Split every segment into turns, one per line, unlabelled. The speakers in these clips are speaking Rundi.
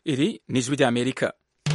Iri ni ijwi ry'Amerika.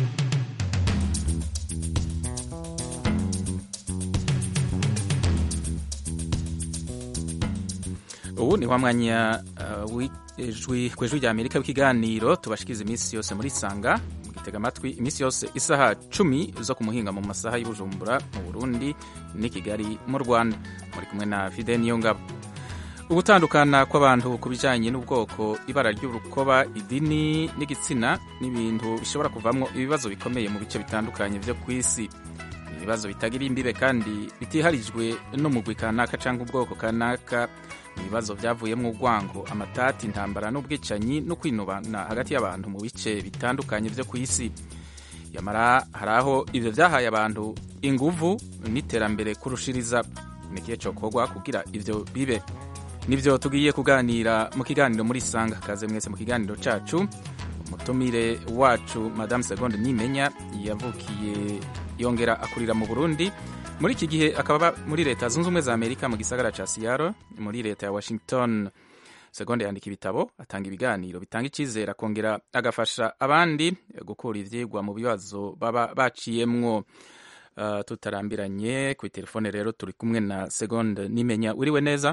ubu ni wa mwanya uh, w'ijwi kw'ijwi ry'Amerika w'ikiganiro tubashikiza iminsi yose muri sanga mugitega amatwi iminsi yose isaha cumi zo ku muhinga mu masaha y'Ibujumbura mu Burundi n'i Kigali mu Rwanda muri kumwe na Fidel Niyongabo ugutandukana kw'abantu ku bijanye n'ubwoko ibara ry'urukoba idini n'igitsina n'ibintu bishobora kuvamwo ibibazo bikomeye mu bice bitandukanye vyo kw'isi ibibazo bitagira imbibe kandi bitiharijwe n'umugwi kanaka canke ubwoko kanaka ibibazo vyavuyemwo urwango amatati intambara n'ubwicanyi no kwinubana hagati y'abantu mu bice bitandukanye vyo kw'isi yamara hari aho ivyo vyahaye abantu inguvu n'iterambere kurushiriza ni ikihe cokorwa kugira ivyo bibe nivyo tugiye kuganira mu kiganiro muri sanga kaze mwese mu kiganiro cacu umutumire wacu madame segonde nimenya yavukiye yongera akurira mu burundi muri iki gihe akaba muri leta zunze ubumwe za amerika mu gisagara ca siyaro muri leta ya washington segonde yandika ibitabo atanga ibiganiro bitanga icyizere akongera agafasha abandi gukura ivyigwa mu bibazo baba baciyemwo uh, tutarambiranye ku telefone rero turi kumwe na segonde nimenya uriwe neza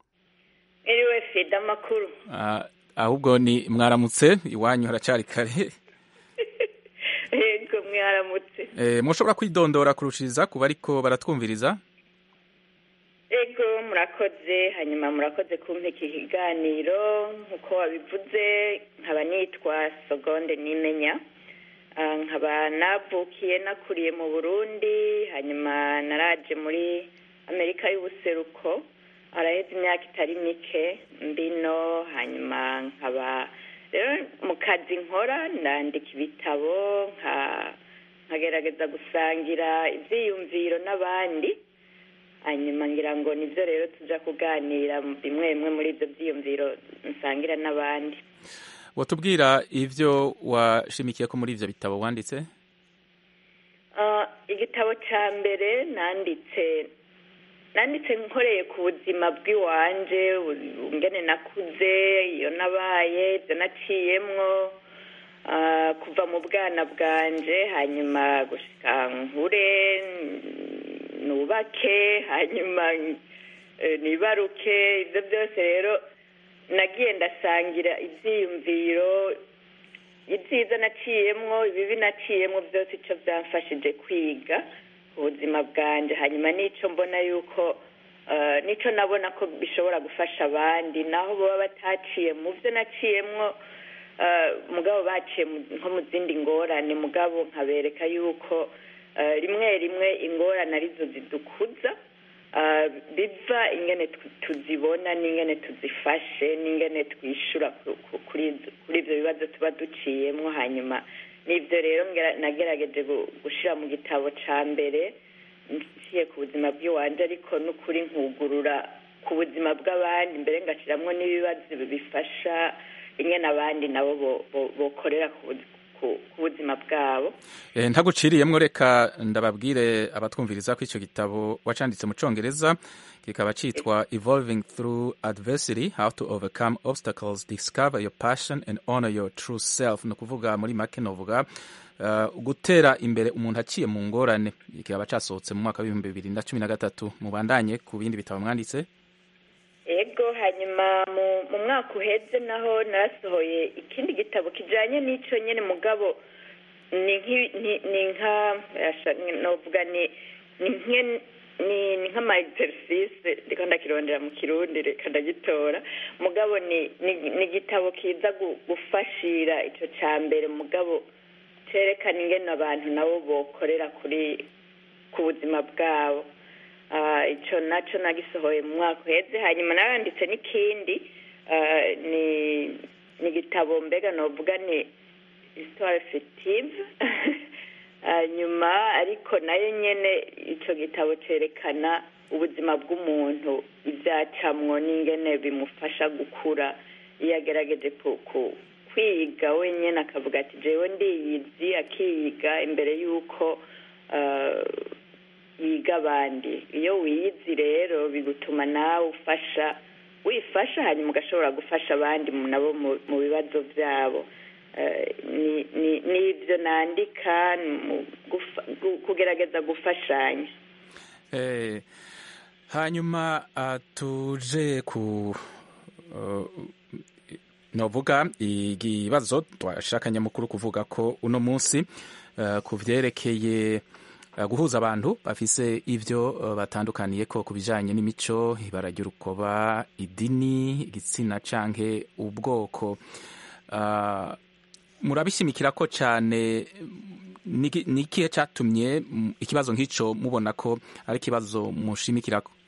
iriwe fida amakuru
uh, ahubwo ni mwaramutse iwanyu haracari kare
yego mwaramutse
eh, mushobora kwidondora kurushiriza kuba ariko baratwumviriza
yego murakoze hanyuma murakoze kumpa iki kiganiro nk'uko wabivuze nkaba nitwa sogonde nimenya nkaba navukiye nakuriye mu burundi hanyuma naraje muri amerika y'ubuseruko araheze imyaka itari mike mbino hanyuma nkaba rero mu kazi nkora ndandika ibitabo nkagerageza gusangira ibyiyumviro n'abandi hanyuma ngira ngo nibyo rero tujya kuganira bimwe bimwe muri ibyo byiyumviro nsangira n'abandi
watubwira ibyo washimikiye ko muri ibyo bitabo wanditse
igitabo cya mbere nanditse nanditse nkoreye ku buzima bw'iwanje ngene nakuze iyo nabaye ibyo naciyemwo kuva mu bwana bwanje hanyuma gushika nkure nubake hanyuma nibaruke ibyo byose rero nagiye ndasangira ibyiyumviro ibyiza naciyemwo ibibi naciyemwo byose icyo byamfashije kwiga ubuzima bwanjye hanyuma n'icyo mbona yuko n'icyo nabona ko bishobora gufasha abandi naho baba bataciye mu byo naciyemwo mugabo baciye nko mu zindi ngorane mugabo nkabereka yuko rimwe rimwe ingorane arizo zidukuza biva ingene tuzibona n'ingene tuzifashe n'ingene twishyura kuri ibyo bibazo tuba duciyemwo hanyuma nibyo rero nagerageje gushyira mu gitabo cya mbere nciye ku buzima bw'iwanje ariko n'ukuri nkugurura ku buzima bw'abandi mbere ngashyiramo n'ibibazo bifasha ingene abandi nabo bokorera ku buzima bwabo
ntaguciriyemwo reka ndababwire abatwumviriza ko icyo gitabo wacanditse mu cyongereza kikaba cyitwa evolving through adversity how to overcome obstacles discover your passion and honor your true self ni ukuvuga muri make novuga uh, gutera imbere umuntu aciye mu ngorane kikaba cyasohotse mu mwaka w'ibihumbi bibiri na cumi na gatatu mubandanye ku bindi bitabo mwanditse
ego hanyuma mu mwaka uheze naho narasohoye ikindi gitabo kijanye n'ico nyene mugabo ni nka novuga ni ni nk'ama exercice reka ndakirondera mu kirundi reka ndagitora mugabo ni ni igitabo kiza gufashira icyo cya mbere mugabo cyerekana ingene abantu nabo bokorera kuri ku buzima bwabo icyo nacyo nagisohoye mu mwaka uheze hanyuma naranditse n'ikindi ni ni igitabo mbega novuga ni histoire fictive hanyuma ariko nayo nyine icyo gitabo cyerekana ubuzima bw'umuntu ibyacamwo n'ingene bimufasha gukura iyo agerageje kwiga wenyine akavuga ati jewe ndiyizi akiyiga imbere y'uko yiga abandi iyo wiyizi rero bigutuma nawe ufasha wifasha hanyuma ugashobora gufasha abandi nabo mu bibazo byabo n'ibyo nandika kugerageza gufashanya
hanyuma tuje ku novuga ikibazo twashaka nyamukuru kuvuga ko uno munsi ku byerekeye guhuza abantu bafise ibyo batandukaniye ko ku bijyanye n'imico ibara ry'urukoba idini igitsina canke ubwoko murabishimikira ko cyane ni ikihe cyatumye ikibazo nk'icyo mubona ko ari ikibazo mushimikira ko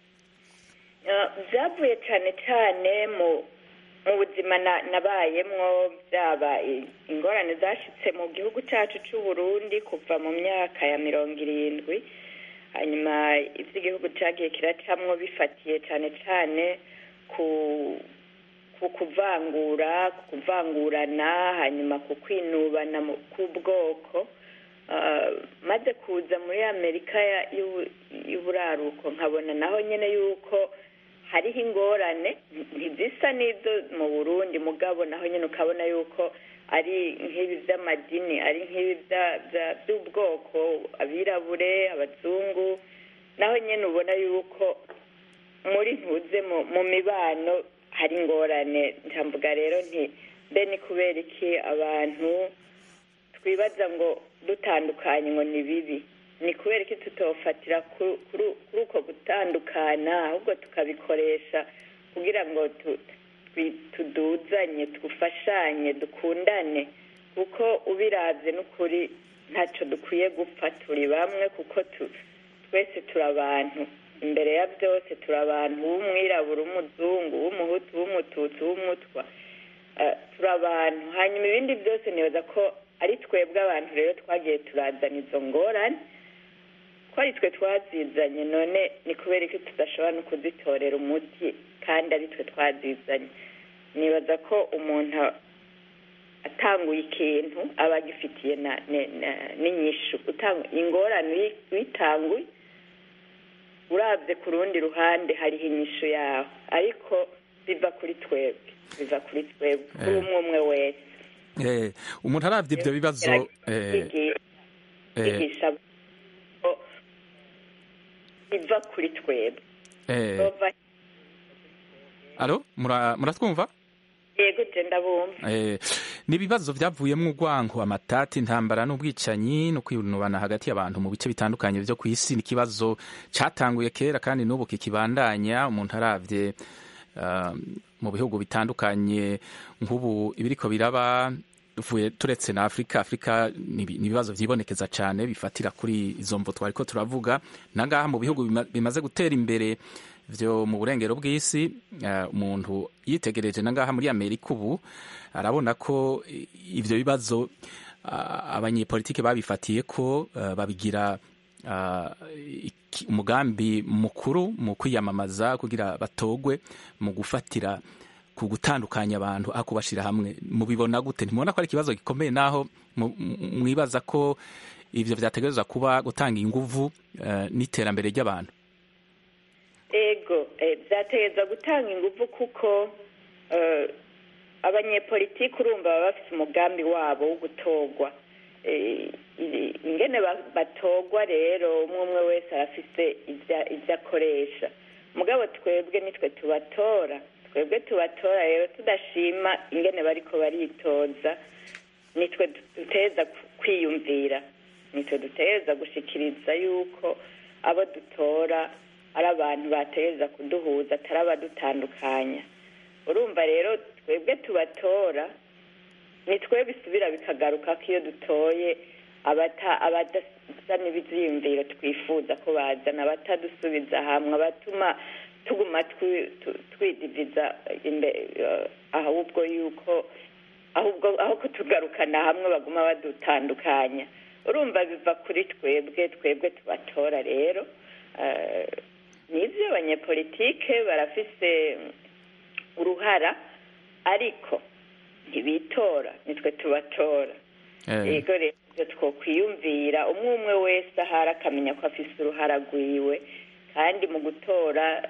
byavuye cyane cyane mu buzima nabayemwo byaba ingorane zashyitse mu gihugu cyacu cy'u Burundi kuva mu myaka ya mirongo irindwi hanyuma iby'igihugu cyagiye kiracamwo bifatiye cyane cyane ku ku kuvangura ku kuvangurana hanyuma ku kwinubana k'ubwoko maze kuza muri amerika y'uburaruko nkabona naho nyine yuko hariho ingorane ntizisa n'izo mu burundi mugabo naho nyine ukabona yuko ari nk'ibi by'amadini ari nk'ibi by'ubwoko abirabure abazungu naho nyine ubona yuko muri ntuze mu mibano hari ingorane ntambuga rero nti mbe ni kubera iki abantu twibaza ngo dutandukanye ngo ni bibi ni kubera iki tutofatira kuri uko gutandukana ahubwo tukabikoresha kugira ngo tuduzanye twufashanye dukundane kuko ubirabye n'ukuri ntacyo dukwiye gupfa turi bamwe kuko twese turi abantu imbere ya byose turi abantu w'umwirabura w'umuzungu w'umuhutu w'umututsi w'umutwa turi abantu hanyuma ibindi byose nibaza ko ari twebwe abantu rero twagiye turazana izo ngorane ko ari twe twazizanye none ni kubera ko tudashobora no kuzitorera umuti kandi ari twe twazizanye nibaza ko umuntu atanguye ikintu aba agifitiye n'inyishu ingorane witanguye urabye ku rundi ruhande hariho inyishu yaho ariko biva kuri twebwe biva kuri twebwe kuri umwe umwe wese
umuntu arabye ibyo bibazo
yigisha biva kuri twebwe
alo muratwumva
yego genda bumva
ni ibibazo byavuyemo urwango amatati intambara n'ubwicanyi no kwinubana hagati y'abantu mu bice bitandukanye byo ku isi ni ikibazo cyatanguye kera kandi n'ubu kikibandanya umuntu arabye mu bihugu bitandukanye nk'ubu ibiriko biraba turetse na afurika afurika ni ibibazo byibonekeza cyane bifatira kuri izo mvu twari ko turavuga nangaha mu bihugu bimaze gutera imbere byo mu burengero bw'isi umuntu yitegereje nangaha muri amerika ubu arabona ko ibyo bibazo abanyepolitike babifatiye ko babigira umugambi mukuru mu kwiyamamaza kugira batogwe mu gufatira ku gutandukanya abantu aho kubashyira hamwe mubibona gute ntimubona ko ari ikibazo gikomeye naho mwibaza ko ibyo byategereza kuba gutanga inguvu n'iterambere ry'abantu
ego byategereza gutanga inguvu kuko abanyepolitiki urumva baba bafite umugambi wabo wo gutorwa ingene batogwa rero umwe umwe wese arafite ibyo akoresha mugabo twebwe nitwe tubatora twebwe tubatora rero tudashima ingene bariko baritoza nitwe duteza kwiyumvira nitwe duteza gushikiriza yuko abo dutora ari abantu bateza kuduhuza atari abadutandukanya urumva rero twebwe tubatora ni twe bisubira bikagaruka ko iyo dutoye abadasa n'ibyiyumviro twifuza ko bazana abatadusubiza hamwe abatuma tuguma twidiviza ahubwo yuko ahubwo aho kutugarukana hamwe baguma badutandukanya urumva biva kuri twebwe twebwe tubatora rero n'ibyo abanyepolitike barafise uruhara ariko ntibitora nitwe tubatora yego rero ibyo twokwiyumvira umwe umwe wese ahari akamenya ko afise uruhara rwiwe kandi mu gutora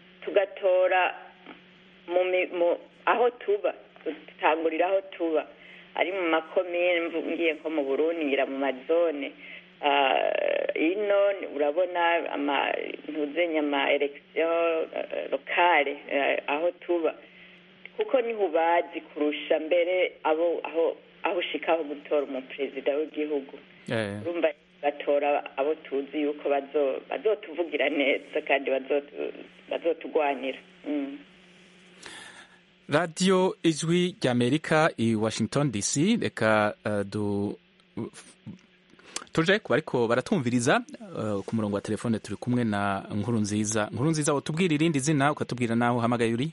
tugatora aho tuba dutangurira aho tuba ari mu makomine ngiye nko mu burundi ngira mu mazone ino urabona ntuzenya ama elegisiyo lokale aho tuba kuko niho ubazi kurusha mbere abo aho aho ushikaho gutora umuperezida w'igihugu urumva batora abo tuzi yuko bazotuvugira neza kandi bazotugwanira
radiyo ijwi ry'amerika i washington dc reka du tuje kuba ariko baratumviriza ku murongo wa telefone turi kumwe na nkuru nziza nkuru nziza utubwira irindi zina ukatubwira n'aho uhamagaye uri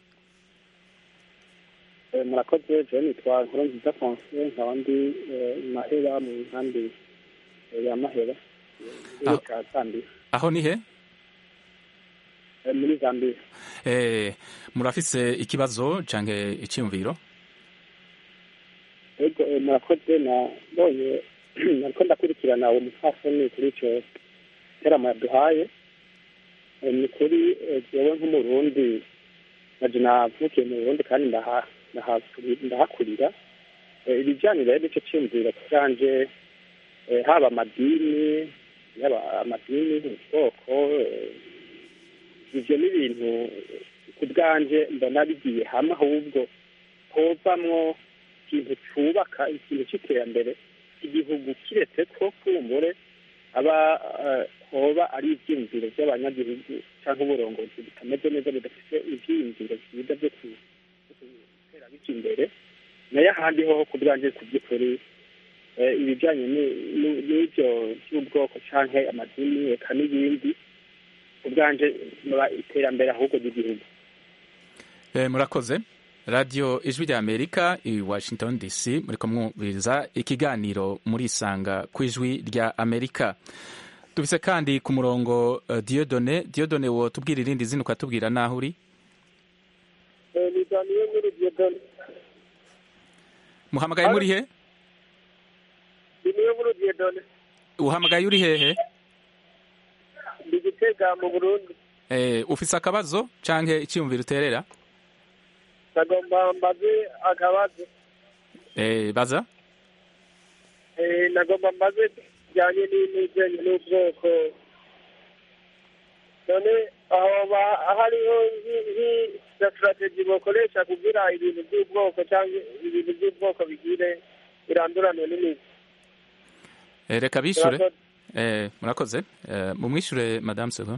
murakoze je nitwa nkuru nziza fonse nkaba ndi mahera mu nkambi ya mahera ca zambia
aho ni he
muri zambia
murafise ikibazo canke iciyumviro
ego murakoze nabonye nariko ndakurikirana uwo mupfasoni kuri ico terama yaduhaye ni kuri jewe nk'umurundi naje navukiye mu burundi kandi ndahakurira ibijyanye rero n'icyo cyumviro cyanje haba amadini yaba amadini ubwoko ibyo ni ibintu ku bwanje mbona bigiye hamwe ahubwo hovamwo ikintu cyubaka ikintu cy'iterambere igihugu kiretse ko kumbure aba hoba ari ibyiyumviro by'abanyagihugu cyangwa uburongozi butameze neza budafite ibyiyumviro byiza byo gutera bijya imbere nayo ahandi hoho ku bwanjye ku by'ukuri ibijyanye n'ibyo by'ubwoko cyangwa amadini reka n'ibindi ku bwanjye iterambere ahubwo ry'igihugu
murakoze radiyo ijwi rya amerika i washington dc muri kumwumviriza ikiganiro muri isanga ku ijwi rya amerika dufise kandi ku murongo diodone diodone wo tubwira irindi zina ukatubwira n'aho uri muhamagaye muri he uhamagaye uri hehe
ndi gitega mu burundi
ufise akabazo canke icyiyumviro uterera
nagomba mbaze akabazo
baza
nagomba mbaze bijyanye n'ibijyanye n'ubwoko none aho hariho na sitrategi bakoresha kugira ibintu by'ubwoko cyangwa ibintu by'ubwoko bigire biranduranwe n'imizi
reka bishure murakoze mumwishure madamu sevon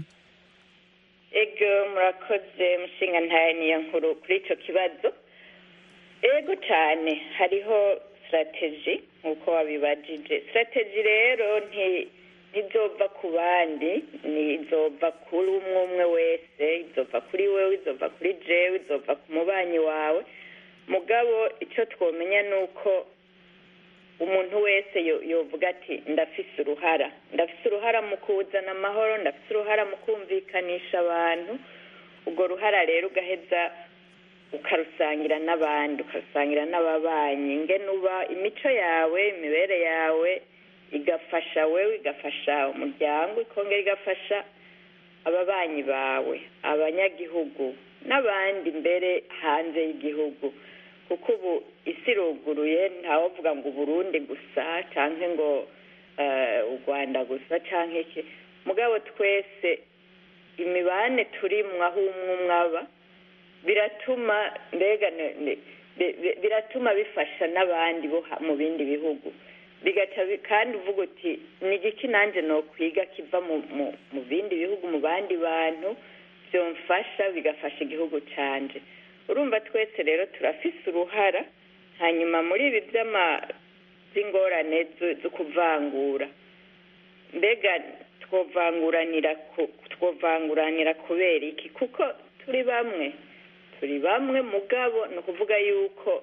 ego murakoze mushinga ntaye niyo nkuru kuri icyo kibazo ego cyane hariho sitrategi nk'uko wabibajije sitrategi rero ntizova ku bandi izova kuri umwe umwe wese izova kuri wewe izova kuri jewe izova ku mubanyi wawe mugabo icyo twamenya ni uko umuntu wese yovuga ati ndafise uruhara ndafise uruhara mu kuzana amahoro ndafise uruhara mu kumvikanisha abantu urwo ruhara rero ugaheza ukarusangira n'abandi ukarusangira n'ababanyi ngene uba imico yawe imibere yawe igafasha wewe igafasha umuryango ikongera igafasha ababanyi bawe abanyagihugu n'abandi mbere hanze y'igihugu kuko ubu isi iruguruye ntawavuga ngo uburundi gusa cyangwa ngo u rwanda gusa cyangwa iki mugabo twese imibane turimwo aho umwe umwe aba biratuma mbega biratuma bifasha n'abandi bo mu bindi bihugu bigaca kandi uvuga uti ni igiki nanjye nokwiga kiva mu bindi bihugu mu bandi bantu byomfasha bigafasha igihugu cyanje urumva twese rero turafise uruhara hanyuma muri ibi by'ingorane zo kuvangura mbega twovanguranira twovanguranira kubera iki kuko turi bamwe turi bamwe mugabo ni ukuvuga yuko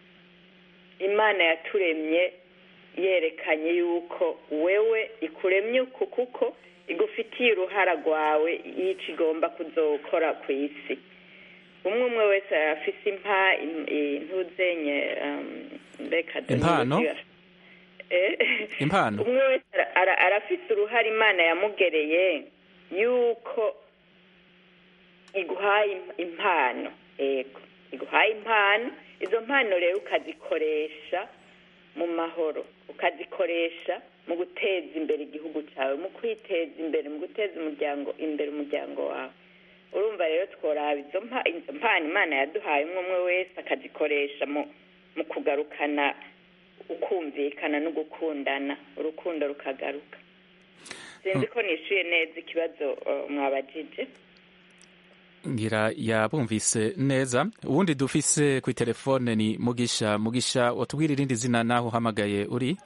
imana yaturemye yerekanye yuko wewe ikuremye uku kuko igufitiye uruhara rwawe y'icyo igomba kuzokora ku isi umwe umwe wese afise impa intuzenye mbeka
impano impano
umwe wese arafise uruhare imana yamugereye yuko iguhaye impano yego iguhaye impano izo mpano rero ukazikoresha mu mahoro ukazikoresha mu guteza imbere igihugu cyawe mu kwiteza imbere mu guteza umuryango imbere umuryango wawe urumva rero tworaba izo mpa- izo mpano imana yaduhaye umwe umwe wese akazikoresha mu mu kugarukana ukumvikana no gukundana urukundo rukagaruka sinzi ko nishyuye neza ikibazo uh, mwabajije
ngira yabumvise neza ubundi dufise ku telefone ni mugisha mugisha watubwira irindi zina naho uhamagaye uri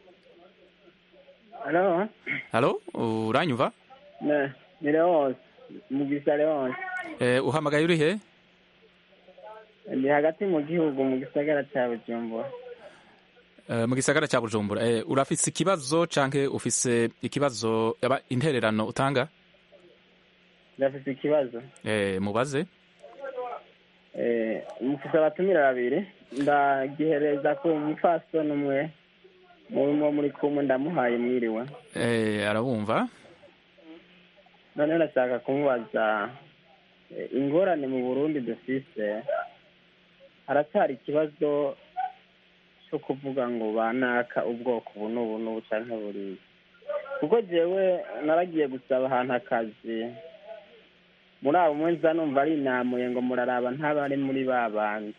Halo,
halo uranyumva
ne, ni Leonce, Mugisha Leonce.
eh, uhamagaye uri he
Ndi hagati mu gihugu mu gisagara ca Bujumbura.
Eh, mu gisagara cya bujumbura eh, urafise ikibazo canke ufise ikibazo aba intererano utanga
Ndafise ikibazo.
eh, mubaze
Eh, mufise abatumira babiri. Ndagihereza ku mupfasoni umwe. Murimo muri kumwe ndamuhaye mwiriwe.
eh, arabumva
None ndashaka kumubaza eh, ingorane mu Burundi dufise haracyari ikibazo cyo kuvuga ngo banaka ubwoko ubu n'ubu n'ubu canke buriya kuko jewe naragiye gusaba ahantu akazi muri abo mwe nza numva ari inamuye ngo muraraba ntabari muri ba bandi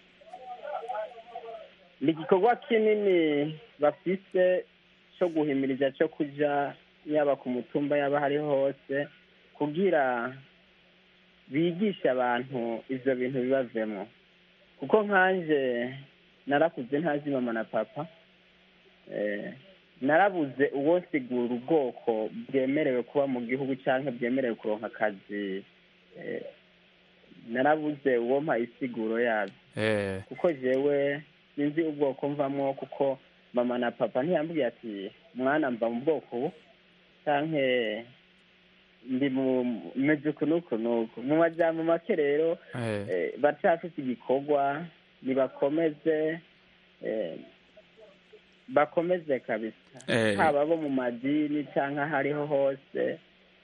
ni igikorwa kinini bafise cyo guhimiriza cyo kuja yaba ku mutumba yaba hari hose kugira bigishe abantu ivyo bintu bibavemwo kuko nkanje narakuze ntazi mama na papa eh, narabuze uwo nsigura ubwoko bwemerewe kuba mu gihugu canke bwemerewe kuronka akazi eh, narabuze uwo mpa isiguro yabyo
eh,
kuko jewe sinzi ubwoko mvamwo kuko mama na papa ntiyambwiye ati mwana mva mu bwoko ubu canke ndi mu meze uku n'uku n'uku mu majambo make rero
eh,
eh, baracafise igikorwa nibakomeze eh, bakomeze kabisa
Eh.
haba bo mu madini canke aho ariho hose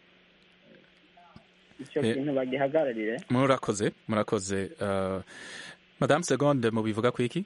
ico
Eh.
kintu bagihagararire
murakoze murakoze uh, madame segonde mubivuga kwiki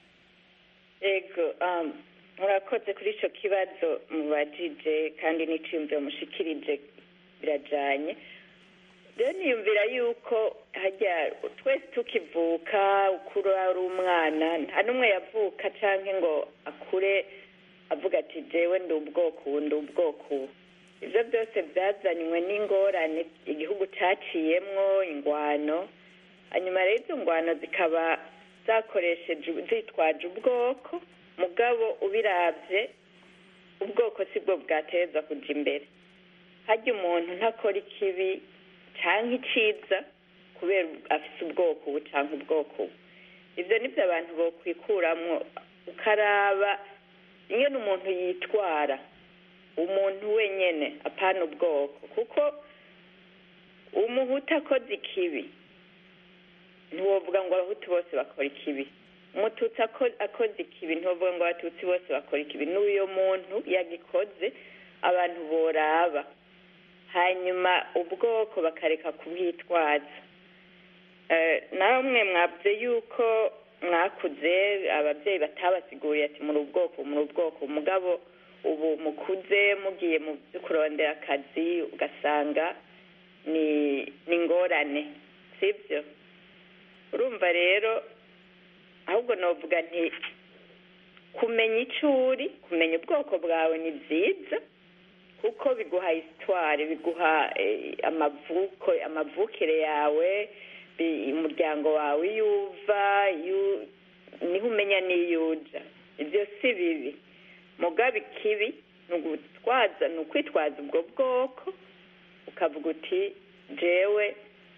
ego um, murakoze kuri icyo kibazo mubajije kandi n'iciyumviro mushikirije birajanye rero niyumvira yuko hajya twese tukivuka ukura ari umwana nta n'umwe yavuka cyangwa ngo akure avuga ati jewe ndi ubwoko ubu ndi ubwoko ubu ibyo byose byazanywe n'ingorane igihugu cyaciyemwo ingwano hanyuma rero izo ngwano zikaba zakoresheje zitwaje ubwoko mugabo ubirabye ubwoko si bwo bwateza kujya imbere hajya umuntu ntakora ikibi cyangwa iciza kubera afite ubwoko ubu cyangwa ubwoko ubu ibyo nibyo abantu bokwikuramwo ukaraba ingene umuntu yitwara umuntu wenyene apana ubwoko kuko umuhutu akoze ikibi ntiwovuga ngo abahutu bose bakora ikibi umututsi ako- akoze ikibi ntiwovuga ngo abatutsi bose bakora ikibi n'uyo muntu yagikoze abantu boraba hanyuma ubwoko bakareka kubwitwaza Eh, namwe mwabye yuko mwakuze ababyeyi batabasiguriye ati muri ubwoko muri ubwoko umugabo ubu mukuze mugiye mu byo kurondera akazi ugasanga ni ni ingorane sibyo urumva rero ahubwo navuga nti kumenya icyo uri kumenya ubwoko bwawe ni byiza kuko biguha hisitwari biguha eh, amavuko amavukire yawe bi- umuryango wawe iyo uva iyo- niho umenya n'iyo uja ibyo si bibi mugabe ikibi ni ugutwaza ni ukwitwaza ubwo bwoko ukavuga uti jewe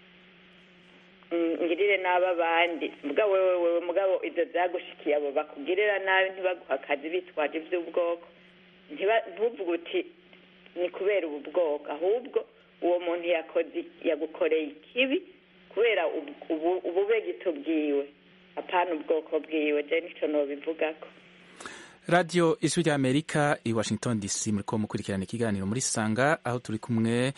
mm, ngirire nabi abandi mugabo wewe wewe mugabo ibyo byagushikiye abo bakugirira nabi ntibaguha akazi bitwaje iby'ubwoko ntiba- ntuvuge uti ni kubera ubu bwoko ahubwo uwo muntu yakoze yagukoreye ikibi kubera ubu- ubu- ububegito bwiwe apana ubwoko bwiwe je nico nobivugako
radiyo ijwi ry'amerika i washington dc muri ko mukurikirana ikiganiro muri sanga aho turi kumwe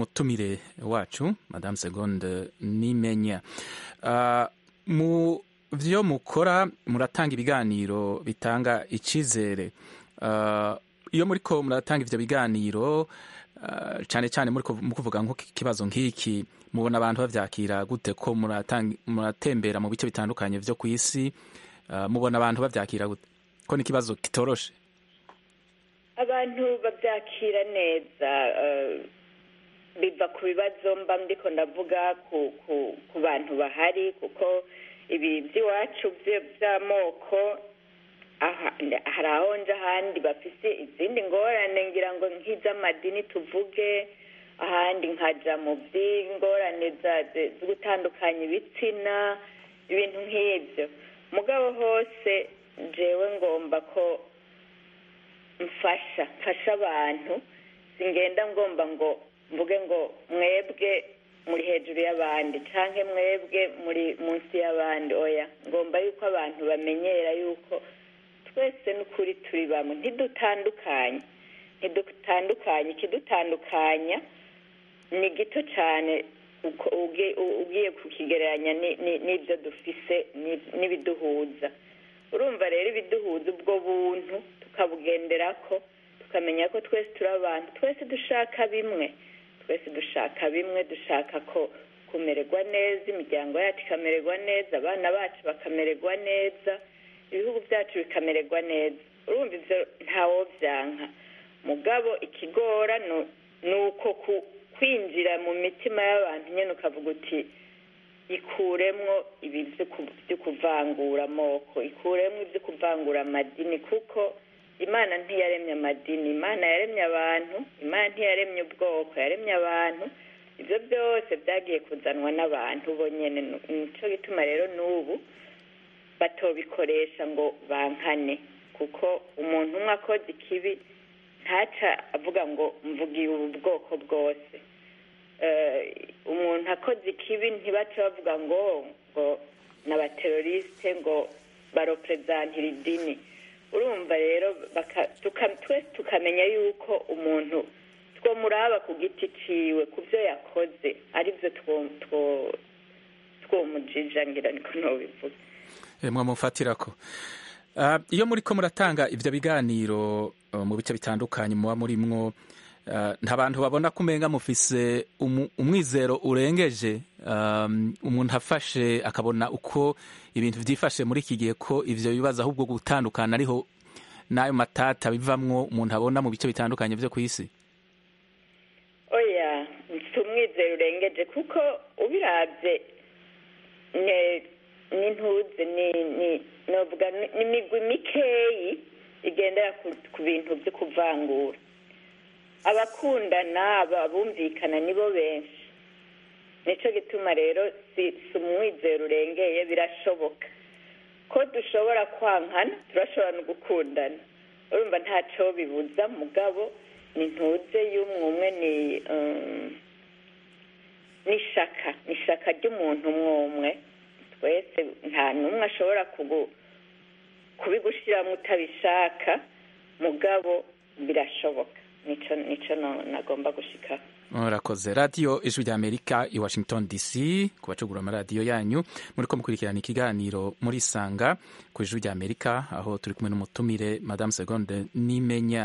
n'umutumire wacu madame segonde nimenya Ah, mu vyo mukora muratanga ibiganiro bitanga icizere uh, iyo muriko muratanga ivyo biganiro uh, cane cane muri mu kuvuga nk'ikibazo nk'iki mubona abantu bavyakira gute ko muratembera mu bice bitandukanye vyo ku isi uh, mubona abantu bavyakira gute ko ni ikibazo kitoroshe
abantu babyakira neza biva ku bibazo mba ndiko ndavuga ku bantu bahari kuko ibi by'iwacu by'amoko hari aho nje ahandi bafise izindi ngorane ngira ngo nk'iz'amadini tuvuge ahandi nkaja mu by'ingorane zo gutandukanya ibitsina ibintu nk'ibyo mugabo hose jewe ngomba ko mfasha mfasha abantu singenda ngomba ngo mvuge ngo mwebwe muri hejuru y'abandi cyangwa mwebwe muri munsi y'abandi oya ngomba yuko abantu bamenyera yuko twese n'ukuri turi bamwe ntidutandukanye ntidutandukanye ikidutandukanya ni gito cyane ugiye kukigereranya n'ibyo dufise n'ibiduhuza urumva rero ibiduhuza ubwo buntu tukabugendera ko tukamenya ko twese turi abantu twese dushaka bimwe twese dushaka bimwe dushaka ko kumererwa neza imiryango yacu ikamererwa neza abana bacu bakamererwa neza ibihugu byacu bikamererwa neza urumva ibyo ntawobyanka mugabo ikigora ni uko kwinjira mu mitima y'abantu nyine ukavuga uti ikuremwo ibi byo kuvangura amoko ikuremwo ibyo kuvangura amadini kuko imana ntiyaremye amadini imana yaremye abantu imana ntiyaremye ubwoko yaremye abantu ibyo byose byagiye kuzanwa n'abantu bonyine nicyo gituma rero n'ubu batobikoresha ngo bankane kuko umuntu umwe akoze ikibi ntaca avuga ngo mvugiye ubu bwoko bwose umuntu akoze ikibi ntibace bavuga ngo ngo ni abaterorisite ngo baroperezantira idini urumva rero twese tukamenya yuko umuntu twomuraba ku giti ciwe ku byo yakoze aribyo twomujija ngira niko ntubivuga
mwamufatira ko iyo muri ko muratanga ibyo biganiro mu bice bitandukanye muba murimwo nta bantu babona ko umenga mufise umwizero urengeje umuntu afashe akabona uko ibintu byifashe muri iki gihe ko ibyo bibazo ahubwo gutandukana ariho n'ayo matata bivamwo umuntu abona mu bice bitandukanye byo ku isi
oya si umwizero urengeje kuko ubirabye n'intuze ni imigwi mikeyi igendera ku bintu byo kuvangura abakundana abumvikana nibo benshi nicyo gituma rero si umwizero urengeye birashoboka ko dushobora kwankana turashobora no gukundana urumva ntacyo bibuza mugabo ni ntuze y'umwe umwe ni n'ishaka ni ishaka ry'umuntu umwe umwe twese nta n'umwe ashobora kubigushyiramo utabishaka mugabo birashoboka nicyo nagomba gushikaho
murakoze radiyo ijwi rya amerika i washington dc ku bacugura amaradiyo yanyu muri ko mukurikirana ikiganiro muri sanga ku ijwi rya amerika aho turi kumwe n'umutumire madamu segonde nimenya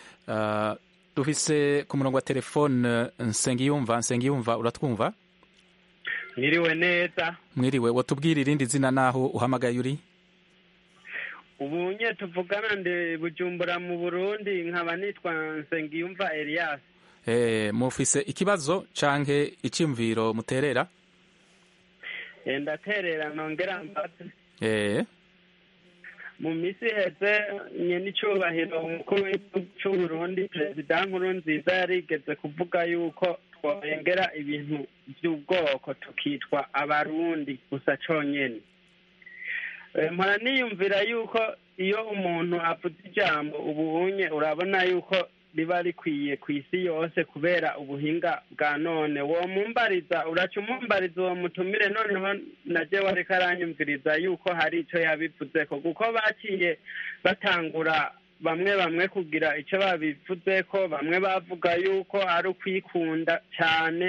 dufise ku murongo wa telefone nsengiyumva nsengiyumva uratwumva
mwiriwe neza
mwiriwe watubwira irindi zina naho uhamagaye uri
ubu nye tuvugana ndi bujumbura mu burundi nkaba nitwa nsengiyumva elias
mufise ikibazo canke iciyumviro muterera
ndaterera nongera mbaze
eh
mu misi heze nyene icubahiro umukuru w'igihugu c'uburundi perezida nkuru nziza yarigeze kuvuga yuko twongera ibintu vy'ubwoko tukitwa abarundi gusa conyene mpora niyumvira yuko iyo umuntu avuze ijambo ubunye urabona yuko riba rikwiye ku isi yose kubera ubuhinga bwa none uwo mumbariza uraca umumbariza uwo mutumire noneho naje wariko aranyumviriza yuko hari ico yabivuzeko kuko baciye batangura bamwe bamwe kugira ico babivuzeko bamwe bavuga yuko ari ukwikunda cane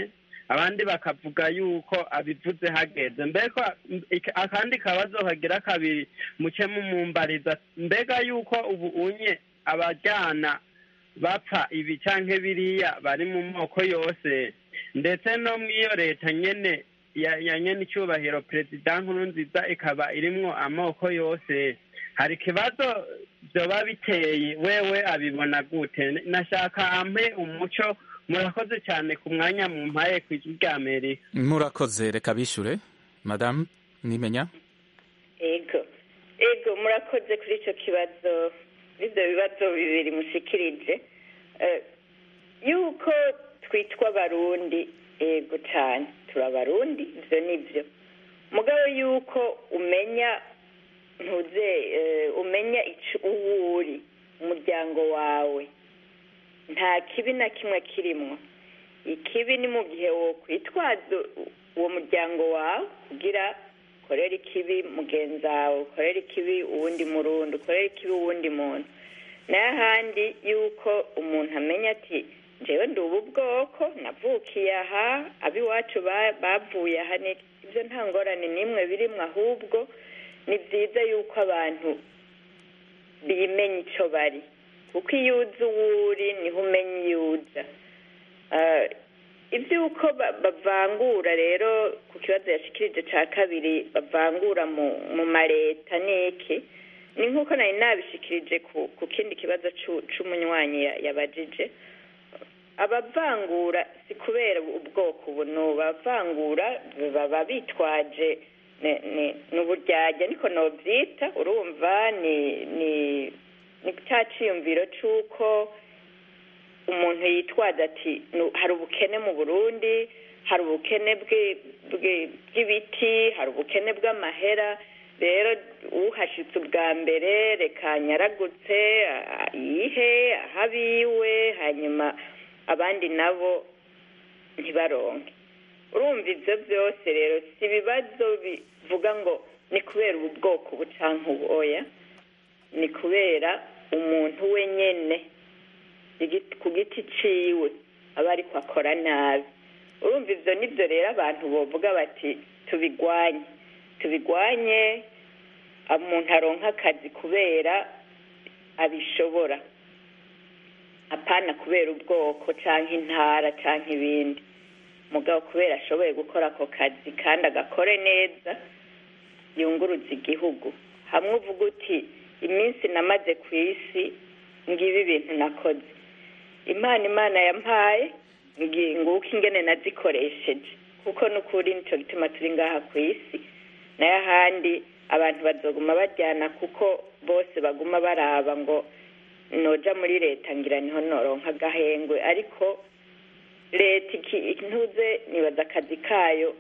abandi bakavuga yuko abivuze hageze mbega ik- akandi kabazo kagira kabiri muce mumumbariza mbega yuko ubu unye abajyana bapfa ibi canke biriya bari mu moko yose ndetse no mw'iyo leta nyene ya ya nyene icyubahiro perezida nkuru nziza ikaba irimwo amoko yose hari ikibazo vyoba biteye wewe abibona gute nashaka ampe umuco murakoze cyane ku mwanya mumpaye ku ijwi rya amerika
murakoze reka bishure madamu nimenya
ego ego murakoze kuri icyo kibazo ibyo bibazo bibiri mushikirije Eh, yuko twitwa abarundi ego cyane turi abarundi ibyo ni byo mugabo yuko umenya ntuze eh, umenya ico uwo uri umuryango wawe nta kibi na kimwe kirimwo ikibi ni mu gihe wokwitwaza uwo muryango wawe kugira ukorera ikibi mugenzi wawe ukorera ikibi uwundi murundi ukorera ikibi uwundi muntu nayo ahandi yuko umuntu amenya ati njyewe ndi ubu bwoko navukiye aha ab'iwacu ba- bavuye aha ni ibyo nta ngorane n'imwe birimwo ahubwo ni byiza yuko abantu bimenya icyo bari kuko iyo uzi uwo uri niho umenya iyo uja Eh, iby'uko ba- bavangura rero ku kibazo yashikirije cya kabiri bavangura mu mu maleta n'iki ni nk'uko nari nabishikirije ku ku kindi kibazo c'u- c'umunywanyi ya- yabajije abavangura si kubera ubwoko ubu ni abavangura baba bitwaje ni- ni- ni uburyarya niko nobyita urumva ni ni ni cya ciyumviro c'uko umuntu yitwaza ati "Nu- hari ubukene mu burundi hari ubukene bwe- bwe- bw'ibiti hari ubukene bw'amahera rero uhashitse ubwa mbere reka nyaragutse a- yihe aho abiwe hanyuma abandi nabo ntibaronke urumva ibyo byose rero si ibibazo bivuga ngo ni kubera ubu bwoko ubu canke uboya ni kubera umuntu wenyene igi- ku giti ciwe aba ariko akora nabi urumva ivyo nivyo rero abantu bovuga bati tubigwanye tubigwanye umuntu aronka akazi kubera abishobora apana kubera ubwoko canke intara canke ibindi mugabo kubera ashoboye gukora ako kazi kandi agakore neza yunguruza igihugu hamwe uvuga uti iminsi namaze ku isi ngibi ibintu nakoze imana imana yampaye ngi- nguko ingene nazikoresheje kuko n'ukuri nico gituma turi ngaha ku isi nayo ahandi abantu bazoguma bajyana kuko bose baguma baraba ngo noja muri leta ngira niho noronka agahengwe ariko leta iki- intuze nibaza akazi kayo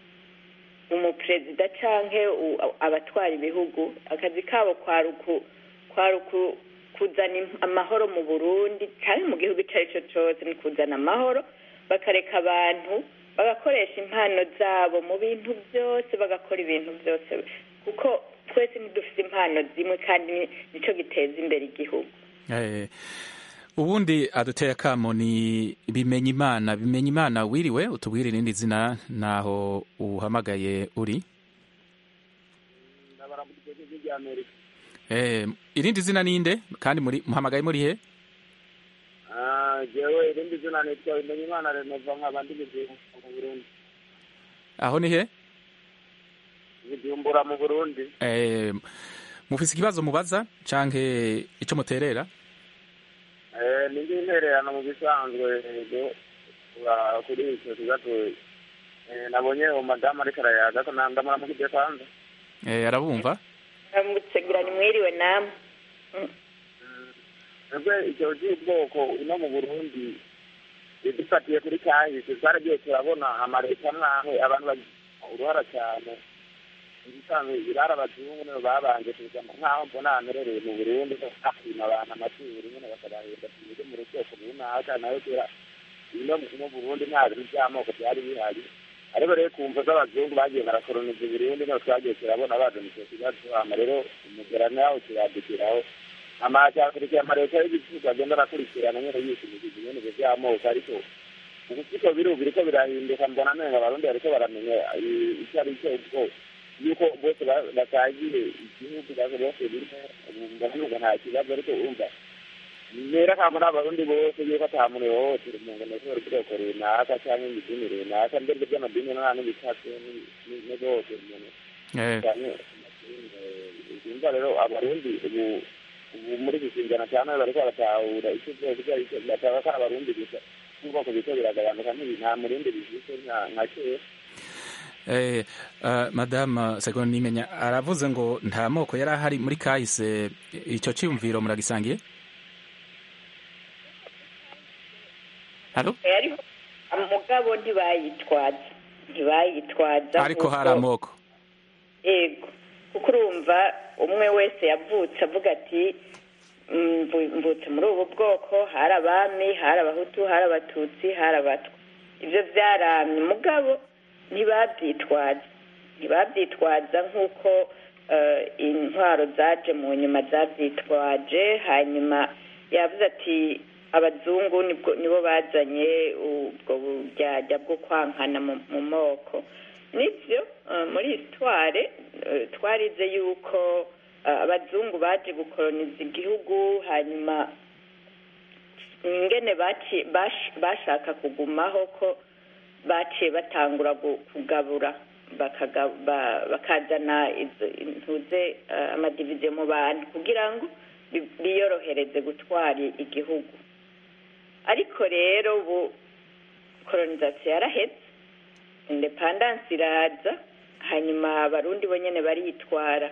umuperezida canke u- abatwara ibihugu akazi kabo kwari uku- kwari uku- kuzana im- amahoro mu burundi canke mu gihugu ico ari cyo cose ni kuzana amahoro bakareka abantu bagakoresha impano zabo mu bintu byose bagakora ibintu byose kuko twese ntidufite impano zimwe kandi ni- nico giteza imbere igihugu
Eh, ubundi aduteye akamo ni bimenya imana bimenya imana wiriwe utubwire irindi zina naho uhamagaye uri
ndabaramukije ijwi rya amerika
eh, irindi zina ninde kandi muri muhamagaye muri he
Ah, jewe irindi zina nitwa bimenya imana renova nkaba ndi bujumbura mu burundi
aho ni he
bujumbura mu burundi
eh, mufise ikibazo mubaza canke ico muterera
Eh, ni intererano mu bisanzwe ego, ura- kuri icyo kibazo eh, nabonye uwo madamu ariko arayaga ko nanga muramukije kwanza
eh, arabumva
mugutegira ni mwiriwe namwe
ese icyo cy'ubwoko ino mu burundi dufatiye kuri kahise twaragiye turabona amaleta amwe abantu bagira uruhara cyane ibisanzwe birara abazungu nibo babanje kuza nk'aho mbona hamerereye mu burundi bakima abantu amaturo nyine bakabahenda tunyuze mu rukoko runaka nayo kera ino mu burundi nta bintu by'amoko byari bihari ariko rero ku mvo z'abazungu bagiye barakoroniza uburundi niho twagiye turabona bazana icyo kibazo hama rero umugerano yaho kiradukiraho amacyakurikiye amaleta y'igihugu agenda arakurikirana nyine yishimikije nyine ibyo by'amoko ariko ubusiko biri ubu biriko birahinduka mbona amenga abarundi bariko baramenya i- icyo ari cyo ubwo yuko bose ba- basangiye igihugu bose bose rimwe ubu mbona nuko nta kibazo ariko urumva nera kamo n'abarundi bose yuko ata muntu yohotera umuntu nekubera ubwoko runaka cyangwa imidini runaka mbere by'amadini nta n'ibitatu ne bose umuntu
Eh,
cyane yumva rero abarundi ubu ubu muri iki kinjana cyane bariko baratahura icyo byose icyo ari cyo bataba ko ari abarundi gusa n'ubwoko bwiko biragabanuka ntibi nta murundi bifise nka- nka kera
eh, uh, madame segonde nimenya aravuze ngo nta moko yari ahari muri kahise icyo cyiyumviro muragisangiye halo
ariko umugabo ntibayitwaza ntibayitwaza
ariko
nk'uko-
hari amoko
yego kuko urumva umwe wese yavutse avuga ati "Mm, mvu- mvutse muri ubu bwoko hari abami hari abahutu hari abatutsi hari abatwa ibyo byaramye mugabo ntibabyitwaza ntibabyitwaza nk'uko eh, intwaro zaje mu nyuma zabyitwaje hanyuma yavuze ati abazungu nibwo nibo bazanye ubwo buryarya bwo kwankana mu- mu moko nibyo eh, muri histoire eh, twarize yuko eh, abazungu baje gukoroniza igihugu hanyuma ingene baci- bash- bashaka kugumaho ko baciye batangura gu- kugabura bakaga- ba- bakazana izo- intuze eh, amadiviziyo mu bantu kugira ngo bi- biyorohereze gutwara igihugu ariko rero ubu kolonisasiyo yarahetse indepandansi iraza hanyuma abarundi bo nyene baritwara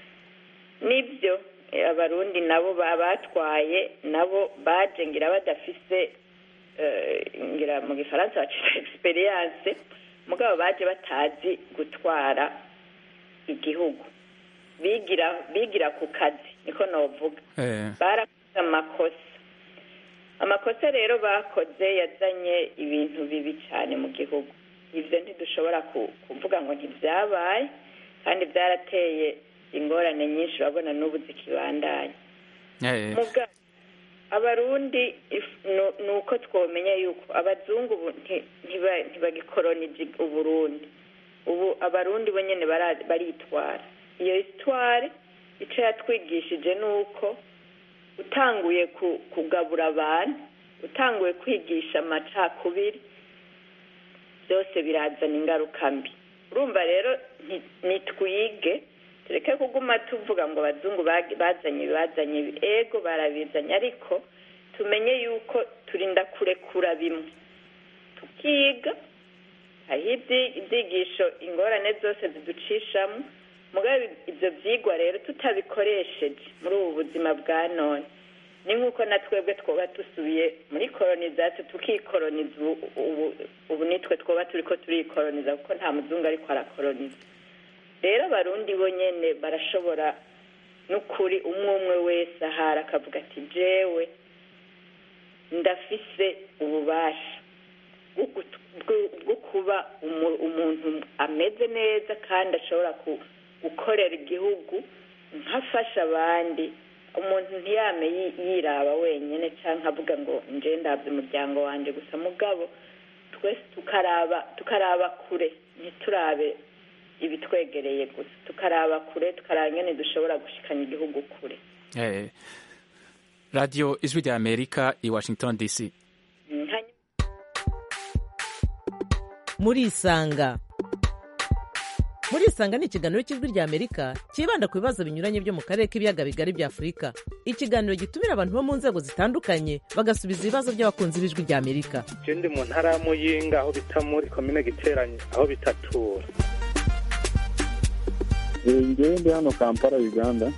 nibyo eh, abarundi nabo ba- batwaye nabo baje ngira badafise eh, ngira mu gifaransa bacita experience mugabo baje batazi gutwara igihugu bigira bigira ku kazi niko novuga
eh,
barakoze amakosa amakosa rero bakoze yazanye ibintu bibi cyane mu gihugu ibyo ntidushobora ku- kuvuga ngo ntibyabaye kandi byarateye ingorane nyinshi urabona n'ubu zikibandanya
eh,
muga abarundi if- nu- ni uko twomenya yuko abazungu ubu nti- ntiba- ntibagikolonije uburundi ubu abarundi bo nyene bara- baritwara iyo histoire icyo yatwigishije ni uko utanguye ku- kugabura abantu utanguye kwigisha amacakubiri byose birazana ingaruka mbi urumva rero nti- nitwige tureke kuguma tuvuga ngo abazungu bag- bazanye ibi, bazanye ibi ego barabizanye ariko tumenye yuko turinda kurekura bimwe tukiga hariho ibyi- ibyigisho ingorane zose ziducishamo mugabe ibyo byigwa rero tutabikoresheje muri ubu buzima bwa none ni nk'uko na twebwe twoba dusubiye muri kolonizasiyo tukikoloniza ubu ubu- ubu nitwe twoba turi ko turikoloniza kuko nta muzungu ariko arakoloniza rero abarundi bo nyene barashobora n'ukuri umwe umwe wese ahari akavuga ati jewe ndafise ububasha bwo gut- bwo- bwo kuba umu- umuntu ameze neza kandi ashobora ku- gukorera igihugu nkafasha abandi umuntu ntiyame yi- yiraba wenyine cyangwa avuga ngo nje ndabye umuryango wanjye gusa mugabo twese tukaraba tukaraba kure ntiturabe ibitwegereye gusa tukaraba kure tukaraba ingene dushobora gushikanya igihugu kure
eh. radio ijwi rya amerika i washington dc
Mm, hanyuma
murisanga murisanga ni ikiganiro cy'ijwi rya amerika cyibanda ku bibazo binyuranye byo mu karere k'ibiyaga bigari bya afurika ikiganiro gitumira abantu bo mu nzego zitandukanye bagasubiza ibibazo by'abakunzi b'ijwi rya amerika
je ndi mu ntara ya muyinga aho bita muri komine giteranye aho bitatura
ngewe ndi hano kampala uganda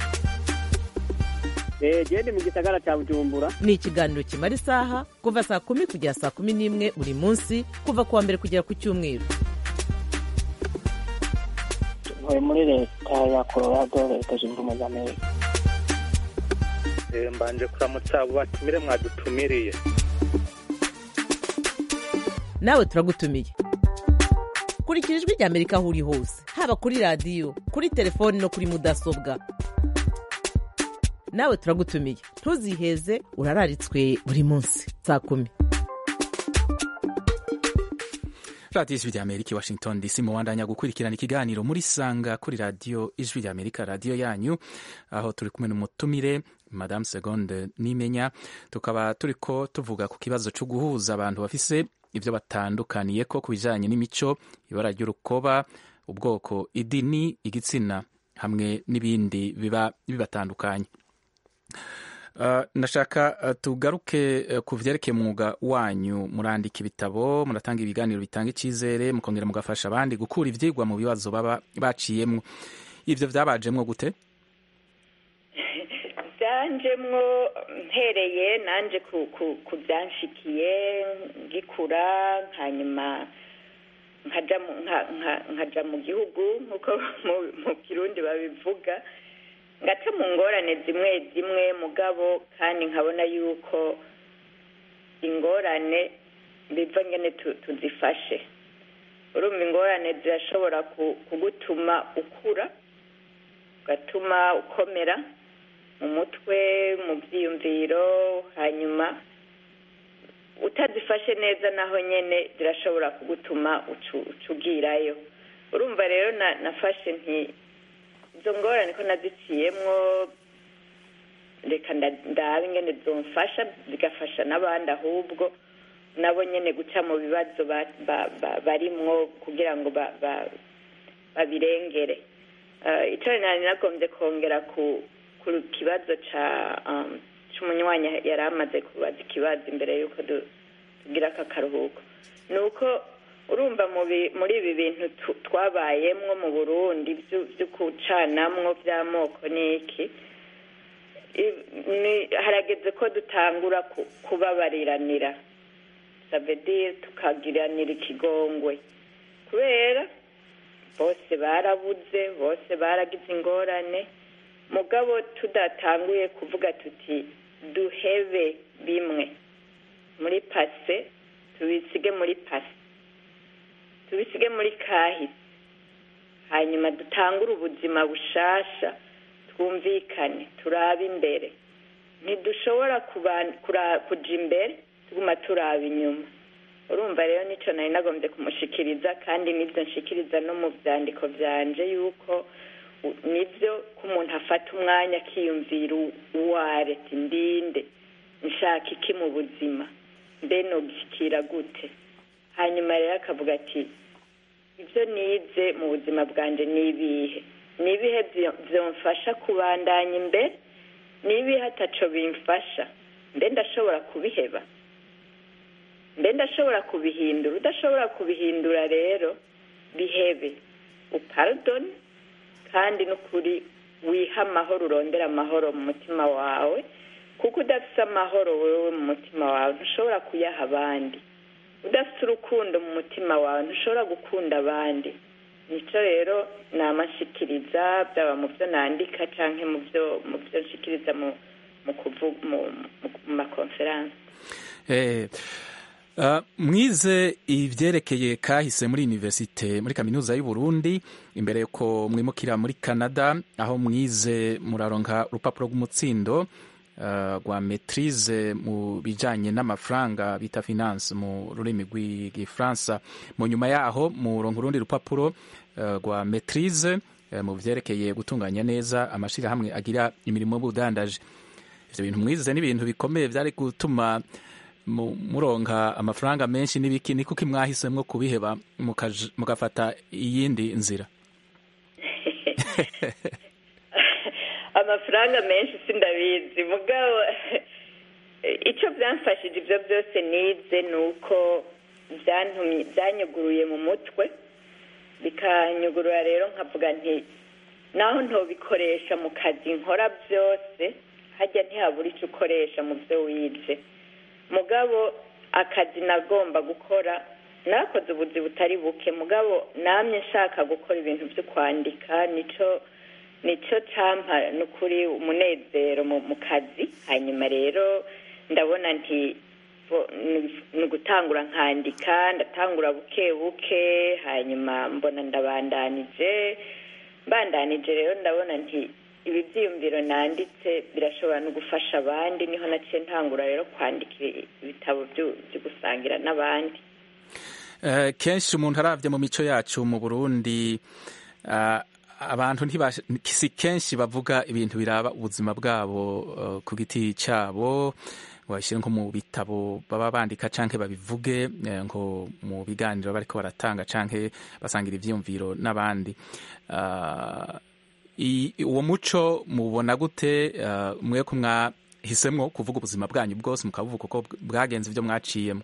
gende mu gisagara cya bujumbura
ni ikiganiro kimara isaha kuva saa kumi kugera saa kumi n'imwe buri munsi kuva ku wa mbere kugera ku cyumweru
ntuye muri leta ya colorado leta zunze ubumwe za amerika
Eh, mbanje kuramutsa abo batumire mwadutumiriye
nawe turagutumiye kurikira ijwi rya amerika aho uri hose haba kuri radiyo kuri telefoni no kuri mudasobwa nawe turagutumiye ntuziheze urararitswe buri munsi saa kumi
radiyo ijwi ry'amerika i washington dc mubandanya gukurikirana ikiganiro muri sanga kuri radiyo ijwi ry'amerika radiyo yanyu aho turi kumwe n'umutumire madamu segonde nimenya tukaba turi ko tuvuga ku kibazo cyo guhuza abantu bafise ibyo batandukaniye ko ku bijyanye n'imico ibara ry'urukoba ubwoko idini igitsina hamwe n'ibindi biba bibatandukanye Uh, ndashaka uh, tugaruke uh, ku vyerekeye umwuga wanyu murandika ibitabo muratanga ibiganiro bitanga icizere mukongera mugafasha abandi gukura ivyigwa mu bibazo baba baciyemwo ivyo vyabajemwo gute
byanjemwo mpereye nanje ku, ku, ku byanshikiye ngikura hanyuma nkaja mu, nka, nka, nkaja mu gihugu nk'uko mu, mu kirundi babivuga ngaca mu ngorane zimwe zimwe mugabo kandi nkabona yuko ingorane biva ngene tuzifashe urumva ingorane zirashobora kugutuma ukura ugatuma ukomera mu mutwe mu byiyumviro hanyuma utazifashe neza naho nyine zirashobora kugutuma ucugirayo urumva rero nafashe nti izo ngorane ko naziciyemwo reka ndabe ingene zomfasha zigafasha n'abandi ahubwo nabo nyine guca mu bibazo barimwo kugira ngo babirengere icyo nari nagombye kongera ku kibazo cy'umunywanyi yari amaze kubaza ikibazo imbere y'uko tugira aka karuhuko ni uko urumva muri ibi bintu twabayemwo mu burundi byo gucanamwo by'amoko n'iki harageze ko dutangura kubabariranira sabedi tukagiranira ikigongwe kubera bose barabuze bose baragize ingorane mugabo tudatanguye kuvuga tuti duhebe bimwe muri pase tubisige muri pase tubisige muri kahise hanyuma dutangure ubuzima bushasha twumvikane turabe imbere ntidushobora kuja imbere tuguma turaba inyuma urumva rero nicyo nari nagombye kumushikiriza kandi nibyo nshikiriza no mu byandiko byanje yuko nibyo ko umuntu afata umwanya akiyumvira uwareta indinde nshaka iki mu buzima mbe nobishyikira gute hanyuma rero akavuga ati ibyo nize mu buzima bwanjye ni ibihe ni ibihe byamfasha kubandanya imbere ni ibihe ataco bimfasha mbe ndashobora kubiheba mbe ndashobora kubihindura udashobora kubihindura rero bihebe uparodoni kandi n'ukuri wiha amahoro urondera amahoro mu mutima wawe kuko udafite amahoro wowe mu mutima wawe ntushobora kuyaha abandi udafite urukundo mu mutima wawe ntushobora gukunda abandi nicyo rero namashikiriza byaba mu byo nandika cyangwa mu byo mu byo nshikiriza mu mu makonferanse
mwize ibyerekeye kahise muri univerisite muri kaminuza y'u Burundi imbere yuko mwimukira muri canada aho mwize muraronka urupapuro rw'umutsindo rwa metirize mu bijyanye n'amafaranga bita finance mu rurimi rw'igifaransa mu nyuma yaho muronka urundi rupapuro rwa metirize mu byerekeye gutunganya neza amashyirahamwe agira imirimo y'ubudandaje ibyo bintu mwize ni ibintu bikomeye byari gutuma muronka amafaranga menshi n'ibiki ni kuko mwahisemo kubiheba mugafata iyindi nzira
amafaranga menshi sindabizi mugabo icyo byamfashije ibyo byose nize ni uko byanyuguruye mu mutwe bikanyugurura rero nkavuga nti naho ntobikoresha mu kazi nkora byose hajya ntihabura icyo ukoresha mu byo wize mugabo akazi nagomba gukora nakoze ubuzi butari buke mugabo namye nshaka gukora ibintu byo kwandika nicyo nicyo cyampa n'ukuri umunezero mu kazi hanyuma rero ndabona nti ni ugutangura nkandika ndatangura buke buke hanyuma mbona ndabandanije mbandanije rero ndabona nti ibi byiyumviro nanditse birashobora no gufasha abandi niho naciye ntangura rero kwandika ibitabo byo gusangira n'abandi
Eh, kenshi umuntu aravye mu mico yacu mu burundi ah, abantu ntibash- si kenshi bavuga ibintu biraba ubuzima bwabo eh, ku giti cyabo bashyire nko mu bitabo baba bandika canke babivuge eh, nko mu biganiro bariko baratanga canke basangira ivyiyumviro n'abandi Ah, i- uwo muco mubona gute eh, mwe ko mwahisemwo kuvuga ubuzima bwanyu bwose mukabuvuga uko bwagenze ibyo mwaciyemo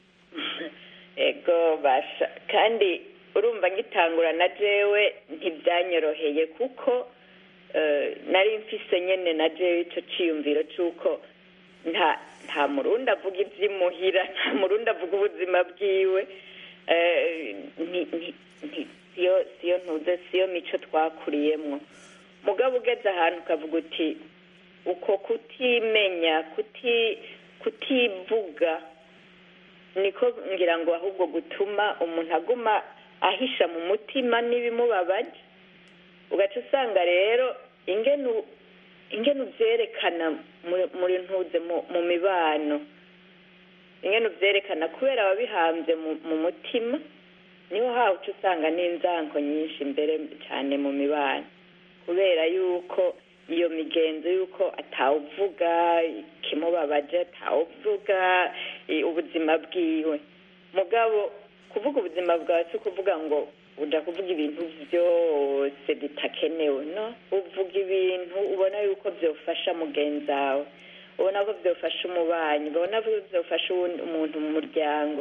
ego basha kandi urumva ngitangura na jewe ntibyanyoroheye kuko eh, nari mfise nyene na jewe ico ciyumviro c'uko nta nta murundi avuga ivy'imuhira nta murundi avuga ubuzima bwiwe eh, nti- nti- nti- siyo siyo ntuze siyo mico twakuriyemwo mugabo ugeze ahantu ukavuga uti uko kutimenya kuti kutivuga niko ngira ngo ahubwo gutuma umuntu aguma ahisha mu mutima n'ibimubabaje ugaca usanga rero ingene u- ingene uvyerekana muri- muri ntuze mu- mu mibano ingene uvyerekana kubera ababihambye mu mu mutima niho hawe uca usanga n'inzanko nyinshi mbere cyane mu mibano kubera yuko iyo migenzo yuko atawuvuga ikimubabaje atawuvuga i- ubuzima bwiwe mugabo kuvuga ubuzima bwawe si ukuvuga ngo uja kuvuga ibintu byose bitakenewe no uvuga ibintu ubona yuko byofasha mugenzi wawe ubona ko byofasha umubanyi ubona ko byofasha uwundi- umuntu mu muryango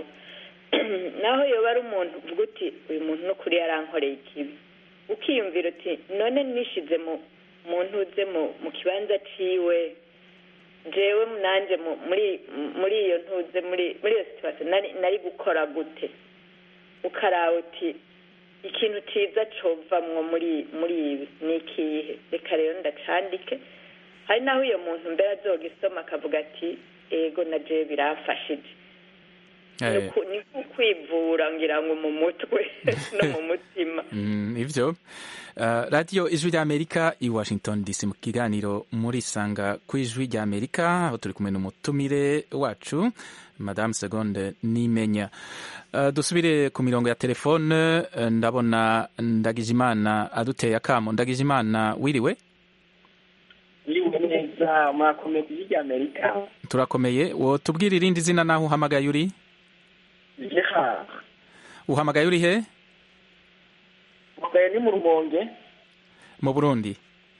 naho yoba ari umuntu uvuga uti uyu muntu n'ukuri yarankoreye ikibi ukiyumvira uti none nishize mu mu ntuze mu mu kibanza ciwe jewe nanje mu- muri muri iyo ntuze muri muri iyo situation nari nari gukora gute ukaraba uti ikintu ciza covamwo muri muri ibi ni ikihe reka rero ndacandike hari naho uyo muntu mbere azogisoma akavuga ati ego na jewe biramfashije ni
Eh,
uku- ni ukwivura ngira ngo mu mutwe no mu mutima
Mm, ivyo Uh, radiyo ijwi ry'amerika i washington dc mu kiganiro muri sanga ku ijwi ry'amerika aho turi kumwe n'umutumire wacu madame segonde nimenya uh, dusubire ku mirongo ya telefone uh, ndabona ndagijimana aduteye akamo ndagijimana wiriwe
Yiriwe neza mwakomeye ku ijwi ry'Amerika
turakomeye wo tubwire irindi zina naho uhamagaye uri
Gerard
uhamagaye uri he
mugaye ni mu rumonge
mu burundi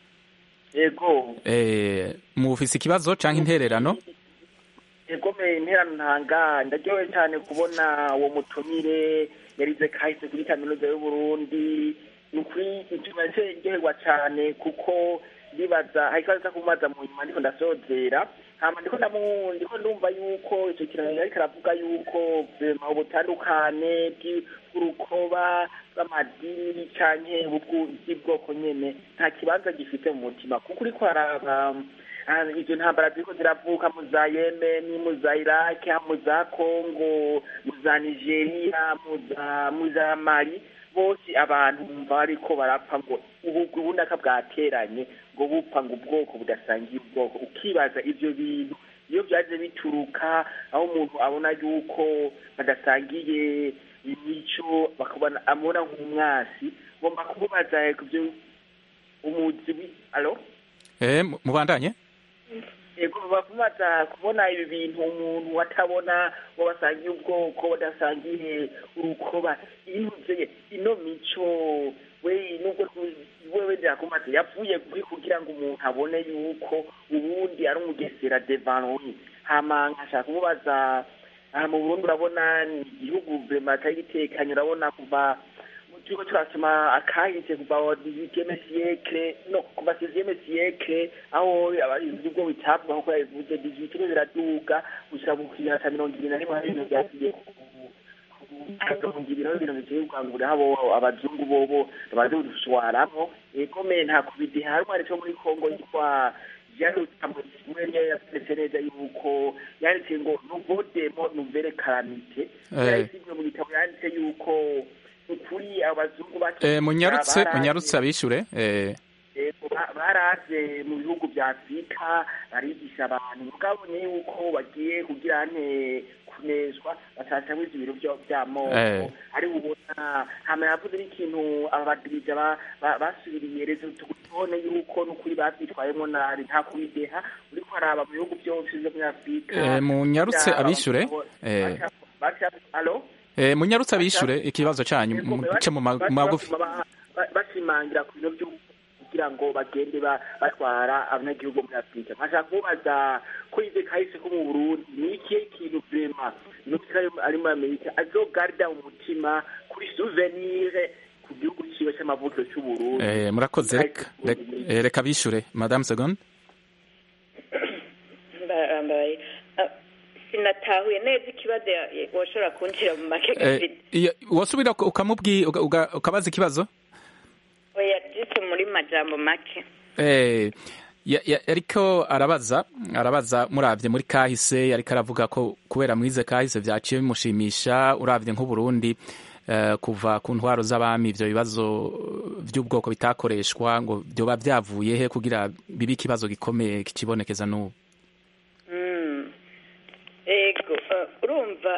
yego
eh, mufise ikibazo canke intererano
yegomeye interano ntanga ndaryohewe cyane kubona uwo mutumire yarize kahise kuri kaminuza y'uburundi ni ukuri ituma ndyoherwa cyane kuko ndibaza hari ikibazo cyo kumaza mu nyuma ndiko ndasozera hama ndiko ndamu ndiko ndumva yuko icyo kiraro ariko aravuga yuko vema ubutandukane bw'i- bw'urukoba bw'amadini canke ubwo- bw'ubwoko nyene nta kibanza gifite mu mutima kuko uriko araba Ah, izo ntambara ziriko ziravuka mu za yemeni mu za iraki mu za kongo mu za nigeria mu za mu za mali bose abantu bumva bariko barapfa ngo ubu ubunaka bwateranye ngo bupfa ngo ubwoko budasangiye ubwoko ukibaza ivyo bintu iyo byaje bituruka aho umuntu abona yuko badasangiye imico bakabona amubona nk'umwasi ngomba kumubaza kubyo umuzi wi alo
eh, mu- mubandanye
yego bakumaza kubona ibi bintu umuntu atabona ngo basangiye ubwoko badasangiye urukoba inuze ino mico we nubwo tu- wewe ndakumaze yavuye kuri kugira ngo umuntu abone yuko ubundi ari umugesera devant lui hama nkashaka kumubaza aha mu burundi urabona ni igihugu vrema atari gitekanye urabona kuva turiko turasoma akahise kuva wa dix-huitième siècle no kuva seizième siècle aho abarinzi ubwo bitabwaho ko yabivuze dix-huitième biraduga gushika mu kinyana ca mirongo ibiri na rimwe hari ibintu vyasiye mirongo ibiri no ibintu biteye ubwangure habo abazungu bobo baze kudushwaramwo egome nta kubidi hari umwari co muri kongo yitwa yanditse yanditse neza yuko yanditse ngo nuvodemo nuvere karamite
Eh.
yanditse mu gitabo yanditse yuko ukuri abazungu
eh, munyarutse munyarutse abishure eh,
Yego, ba- baraje mu bihugu vya afurika barigisha abantu mugabonye yuko bagiye kugira ne kuneshwa batacamwo ivyo bintu vyo- vy'amoko
Eh.
ari ubona hama yavuze n'ikintu abadirija ba- ba- basubiriye rezo tubone yuko n'ukuri bavyitwayemwo nabi nta kubideha uriko araba mu bihugu vyose vyo muri afurika
Eh, munyarutse
vyaba
abishure
mu-
Eh,
baca- baca- alo
eh, munyarutse abishure ikibazo canyu muce mu ma- mu magufi
Ba- ba- bashimangira ku bintu vyo kugira ngo bagende ba- batwara abanyagihugu muri afurika nkashaka kubaza ko ize kahise ko mu burundi ni ikihe kintu vrema nukira ari muri amerika azogarda umutima kuri souvenir ku gihugu ciwe c'amavuko c'uburundi
Eh, murakoze reka reka- eh, reka bishure madame seconde
barambaye Ah, sinatahuye neza ikibazo ya- ya- washobora kunjira mu make
Eh,
gafite
iyo- wosubira uka- ukamubwi uga- uga- ukabaza ikibazo
oya jise muri majambo make
Eh, ya- ya- yariko arabaza arabaza muravye muri kahise yariko aravuga ko kubera mwize kahise vyaciye bimushimisha uravye nk'uburundi eh, kuva ku ntwaro z'abami ivyo bibazo vy'ubwoko bitakoreshwa ngo vyoba vyavuye he kugira bibe ikibazo gikomeye kicibonekeza n'ubu
Mm. ego eh, urumva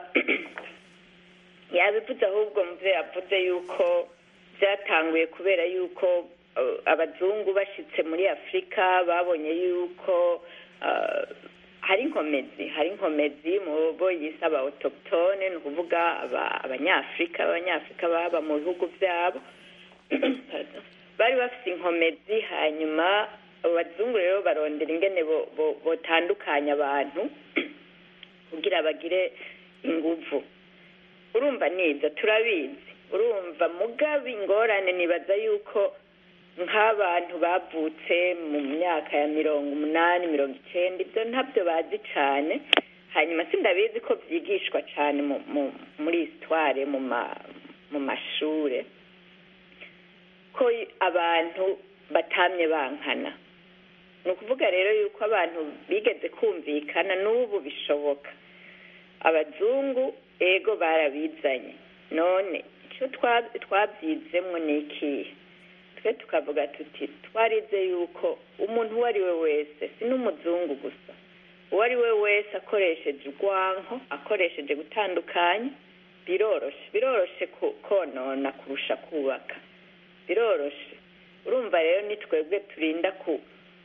yabivuze ahubwo mve yavuze yuko byatanguye kubera yuko eh, abazungu bashitse muri afurika babonye yuko eh, hari inkomezi hari inkomezi mu bo yise aba autochtone ni ukuvuga aba- abanyafurika abanyafurika baba mu bihugu byabo Pardon. bari bafite inkomezi hanyuma abazungu rero barondera ingene bo- bo- botandukanya abantu kugira bagire inguvu urumva nibyo turabizi urumva mugabe ingorane nibaza yuko nk'abantu bavutse mu myaka ya mirongo umunani mirongo icyenda ibyo ntabyo bazi cyane hanyuma sindabizi ko byigishwa cyane mu- mu- muri histoire mu ma- mu mashure ko abantu batamye bankana ni ukuvuga rero yuko abantu bigeze kumvikana n'ubu bishoboka abazungu ego barabizanye none icyo twa- twabyizemwo ni ikihe twe tukavuga tuti twarize yuko umuntu uwo ari we wese si n'umuzungu gusa uwo ari we wese akoresheje urwanko akoresheje gutandukanya biroroshe biroroshe ku- konona kurusha kubaka biroroshe urumva rero ni twebwe turinda ku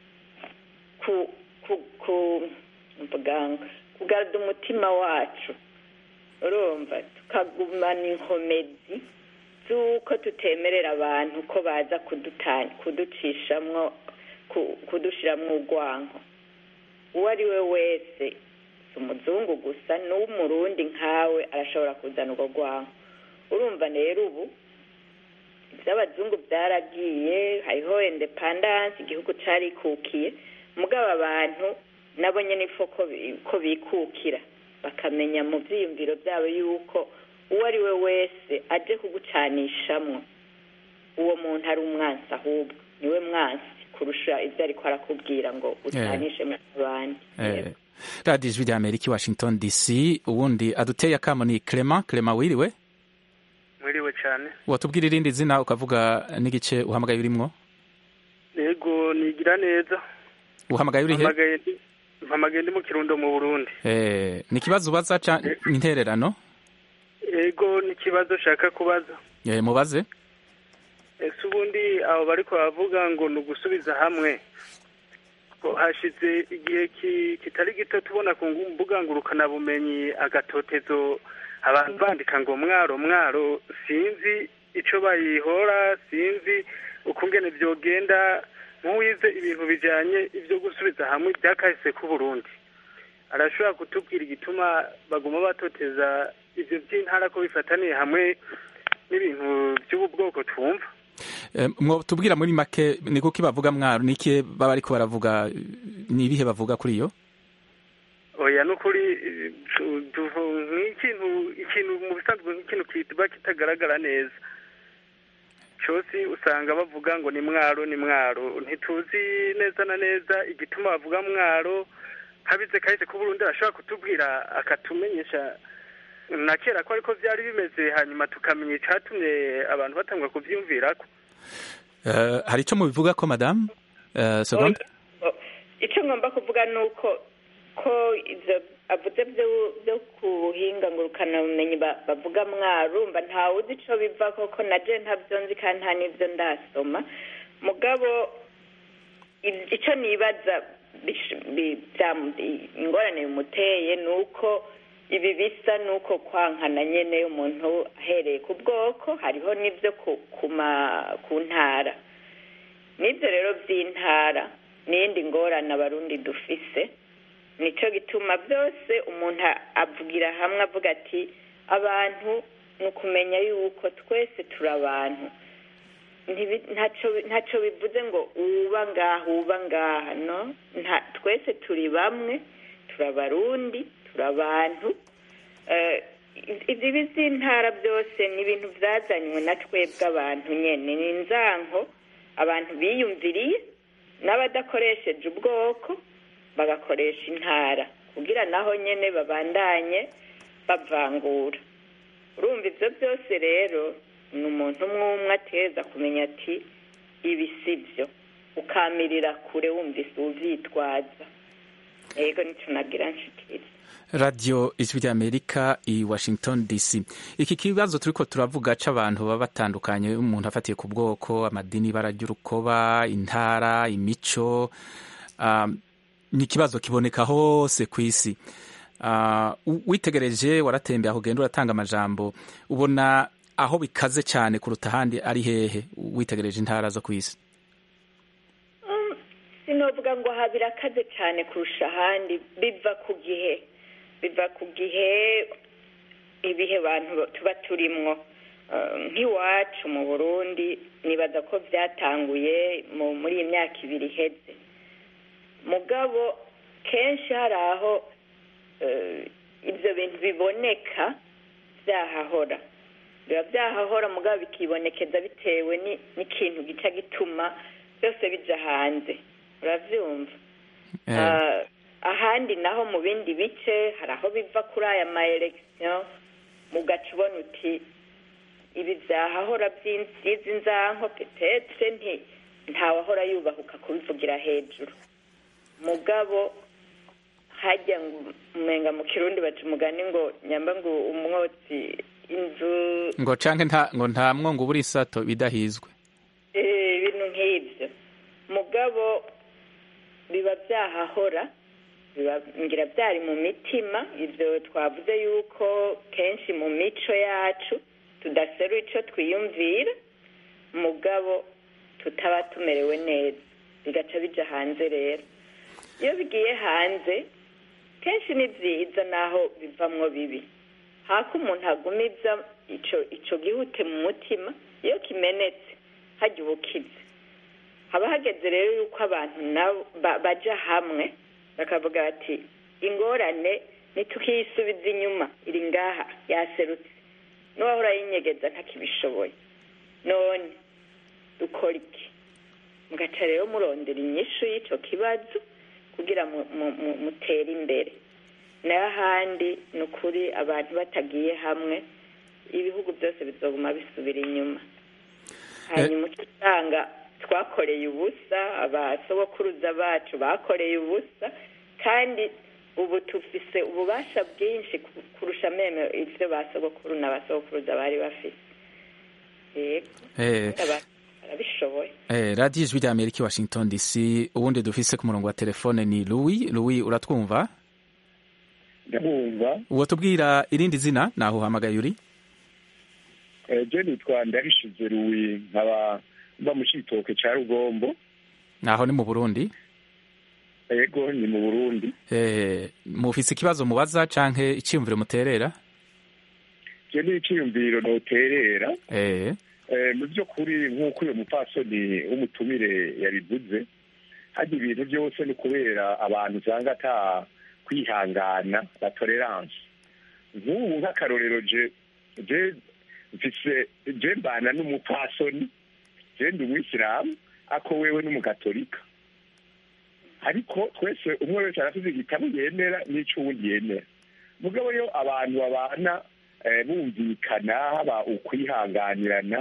ku ku ku mvuganga kugarura umutima wacu urumva tukagumana inkomezi z'uko tutemerera abantu ko baza kudutanya kuducishamwo ku- kudushiramwo urwanko uwo ari we wese si umuzungu gusa n'umurundi nkawe arashobora kuzana urwo rwanko urumva rero ubu iby'abazungu byaragiye hariho independance igihugu carikukiye mugabo abantu nabo nyene ifo ko bi- ko bikukira bakamenya mu vyiyumviro vyabo yuko uwo ari we wese aje kugucanishamwo uwo muntu ari umwansi ahubwo niwe mwansi kurusha ivyo ariko arakubwira ngo utanishe mu abandi
Eh, radiyo ijwi rya amerika i washington dc ubundi aduteye akamo ni clement clement wiriwe
mwiriwe cyane
watubwira irindi zina ukavuga n'igice uhamagaye urimwo
yego nigira neza
uhamagaye uri he
mpamagaye ndi mpamagaye ndi mu kirundo mu burundi
Eh, ni ikibazo ubaza ca intererano
yego n'ikibazo nshaka kubaza
Eh, mubaze
ese ubundi abo bariko baravuga ngo ni ugusubiza hamwe ko hashize igihe ki- kitari gito tubona ku mbuga ngurukanabumenyi agatotezo abantu bandika ngo mwaro mwaro sinzi ico bayihora sinzi ukungene vyogenda nk'uwize ibintu bijanye ivyo gusubiza hamwe byakahise ku Burundi arashobora kutubwira igituma baguma batoteza ivyo vy'intara ko bifataniye hamwe n'ibintu by'ubu bwoko twumva
Eh, mwotubwira muri make ni kuki bavuga mwaro ni iki baba ariko baravuga ni ibihe bavuga kuri iyo
oya nukuri eh, tu- tuvu- nk'ikintu ikintu mu bisanzwe nk'ikintu kiba kitagaragara neza cyose usanga bavuga ngo ni mwaro ni mwaro ntituzi neza na neza igituma bavuga mwaro habize kahise ko Burundi arashobora kutubwira akatumenyesha na kera ko ariko byari bimeze hanyuma tukamenya icatumye abantu batangwa kuvyumvirako
Eh, hari ico mubivuga ko madame Eh, seconde
icyo ngomba kuvuga ni uko ko izo avuze byo- byo ku buhinga ngurukanabumenyi ba- bavuga mwarumva ntawe uzi ico biva koko na je ntabyo nzi kandi nta n'ivyo ndasoma mugabo i- ico nibaza bish- bi- byamu- i- ingorane bimuteye ni uko ibi bisa nuko kwankana nyene umuntu ahereye ku bwoko hariho n'ivyo ku ku ma- ku ntara n'ibyo rero by'intara n'iyindi ngorane abarundi dufise nico gituma byose umuntu avugira hamwe avuga ati abantu ni ukumenya yuko twese turi abantu Ntibi- ntaco- ntaco bivuze ngo uba ngaha uba ngaha no Nta- twese turi bamwe turi abarundi turi abantu Eh, ibi by'intara byose ni ibintu byazanywe na twebwe abantu nyene ni inzanko abantu biyumviriye n'abadakoresheje ubwoko bagakoresha intara kugira naho nyene babandanye bavangura urumva ivyo byose rero ni umuntu umwe umwe ateza kumenya ati ibi si byo ukamirira kure wumvise uvyitwaza ego nico nagira nshikiriza
radiyo ijwi ry'amerika i washington dc iki kibazo turiko turavuga c'abantu baba batandukanye umuntu afatiye ku bwoko amadini ibara ry'urukoba intara imico um, ni ikibazo kiboneka hose ku isi uh, witegereje waratembeye aho ugenda uratanga amajambo ubona aho bikaze cyane kuruta ahandi ari hehe witegereje intara zo ku isi
Mm, sinovuga ngo aha birakaze cyane kurusha ahandi biva ku gihe biva ku gihe ibihe abantu tuba turimwo Eh, nk'iwacu mu burundi nibaza ko byatanguye mu- muri iyi myaka ibiri iheze mugabo kenshi hari aho eh, ibyo bintu biboneka byahahora biba byahahora mugabo bikibonekeza bitewe ni- n'ikintu gica gituma byose bija hanze uravyumva
Eh,
Ah, ahandi naho mu bindi bice hari aho biva kuri aya ma election mugaca ubona uti ibi vyahahora by'izi nzanko petetre nti ntawahora yubahuka kubivugira hejuru mugabo hajya ngo umenga mu kirundi baca umugani ngo nyamba ngo umwotsi inzu
ngo canke nta ngo nta mwongo ubura isato bidahizwe
Eh, ibintu nk'ibyo mugabo biba byahahora biba ngira byari mu mitima ibyo twavuze yuko kenshi mu mico yacu tudaseru ico twiyumvira mugabo tutaba tumerewe neza bigaca bija hanze rero iyo bigiye hanze kenshi ni byiza naho bivamwo bibi hako umuntu agumiza ico ico gihute mu mutima iyo kimenetse hajya ubukize haba hageze rero yuko abantu nabo ba- baja hamwe bakavuga bati ingorane ntitukiyisubiza inyuma iri ngaha yaserutse n'uwahora yinyegeza ntakibishoboye none dukora iki mugaca rero murondera inyishu y'ico kibazo kugira mu- mu- mu- mutere imbere nayo ahandi ni ukuri abantu batagiye hamwe ibihugu byose bizoguma bisubira inyuma hanyuma uca usanga twakoreye ubusa abasogokuruza bacu bakoreye ubusa kandi ubu tufise ububasha bwinshi ku- kurusha meme ivyo basogokuru na basogokuruza bari bafise yego
eh,
abantu barabishoboye
eh, radiyo ijwi ry'amerika i washington dc ubundi dufise ku murongo wa telefone ni louis louis uratwumva
ndabumva
uwo tubwira irindi zina naho uhamagaye uri
je nitwa ndarishize ruwi nkaba mba mu citoke ca rugombo
naho ni mu burundi
yego ni mu burundi
eh, mufise ikibazo mubaza canke iciyumviro muterera
je ni iciyumviro noterera
eh,
Eh, mu by'ukuri nk'uko uyu mupfasoni w'umutumire yabivuze harya ibintu byose ni ukubera abantu usanga ata kwihangana la tolerance nk'ubu nk'akarorero je je mfise je mbana n'umupfasoni je ndi umwisilamu ako wewe n'umugatolika ariko twese umwe wese arafise igitabo yemera n'ico uwundi yemera mugabo yo abantu babana eh, bumvikana haba ukwihanganirana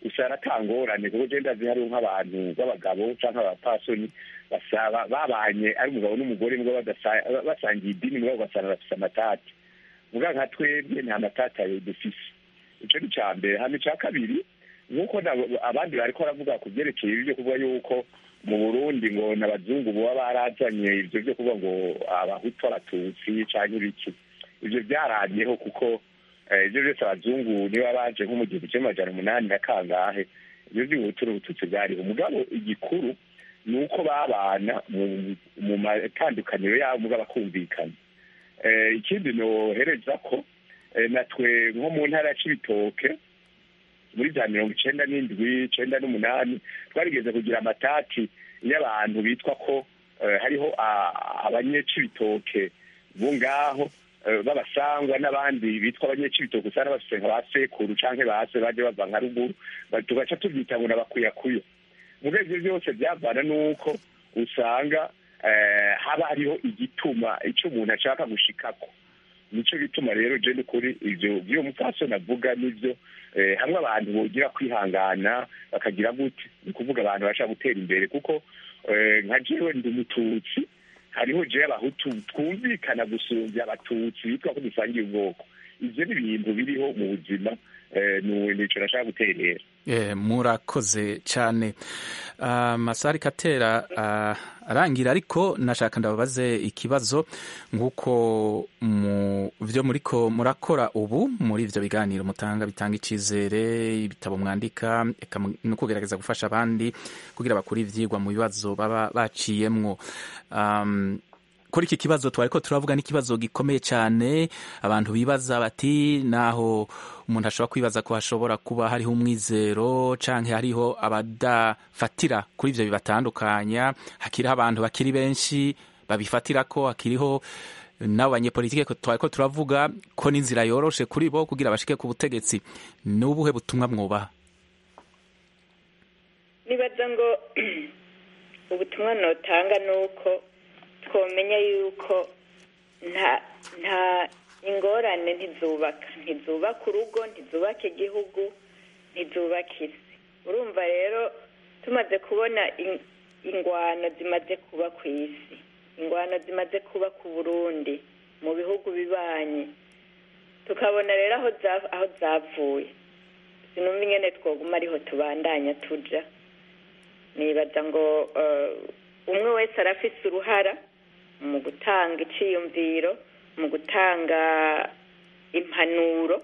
usanga atangorane kuko genda ndazi hariho nk'abantu b'abagabo cyangwa abapasoni basaba babanye ari umugabo n'umugore mugabo basangiye idini mugabo ugasanga bafise amatati muga nka twebwe nta matati ayo dufise ico ni ca mbere hama ica kabiri nk'uko abandi bariko baravuga ku vyerekeye ibyo kuvuga yuko mu burundi ngo n'abazungu boba barazanye ivyo vyo kuvuga ngo abahutu abatutsi canke ibiki ivyo vyaramyeho kuko ivyo vyose abazungu niba baje nko mu gihumbi kimwe amajana umunani na kangahe ivyo vy'ubuhutu n'ubututsi bwariho mugabo igikuru ni uko babana mu matandukaniro yabo mugabo bakumvikana ikindi nohereza ko natwe nko mu ntara ya cibitoke muri za mirongo icenda n'indwi icenda n'umunani twarigeze kugira amatati y'abantu bitwa ko hariho abanyecibitoke bo ngaho b'abasangwa n'abandi bitwa abanyecibitoke usanga bafise nka ba sekuru canke base baje bava nka ruguru tugaca tuvyita ngo n'abakuyakuyo muga ivyo byose byavana n'uko usanga haba hariho igituma ico umuntu ashaka gushikako nico gituma rero je n'ukuri ivyo vy'uwo mupfasoni avuga nivyo hamwe abantu bogira kwihangana bakagira gute ni ukuvuga abantu bashaka gutera imbere kuko nka jewe ndi umututsi hariho jewe abahutu twumvikana gusumbya abatutsi bitwa ko dusangiye ubwoko ivyo ni ibintu biriho mu buzima nico nashaka guterera
murakoze cyane masari katera arangira ariko nashaka ndababaze ikibazo nk'uko mu byo muriko murakora ubu muri ibyo biganiro mutanga bitanga icyizere ibitabo mwandika no kugerageza gufasha abandi kugira bakure ibyigwa mu bibazo baba baciyemwo kuri iki kibazo twari ko turavuga n'ikibazo gikomeye cyane abantu bibaza bati naho umuntu ashobora kwibaza ko hashobora kuba hariho umwizero cyangwa hariho abadafatira kuri ibyo bibatandukanya hakiriho abantu bakiri benshi babifatira ko hakiriho n'abo banyepolitike twari ko turavuga ko n'inzira yoroshe kuri bo kugira bashike ku butegetsi ni ubuhe butumwa mwubaha
nibaza ngo ubutumwa notanga ni uko twamenya yuko nta nta ingorane ntizubaka ntizubaka urugo ntizubaka igihugu ntizubaka isi urumva rero tumaze kubona ingwano zimaze kuba ku isi ingwano zimaze kuba ku burundi mu bihugu bibanye tukabona rero aho zavuye sinumva ingene twoguma ariho tubandanya tuja nibaza ngo umwe wese arafise uruhara mu gutanga iciyumviro mu gutanga impanuro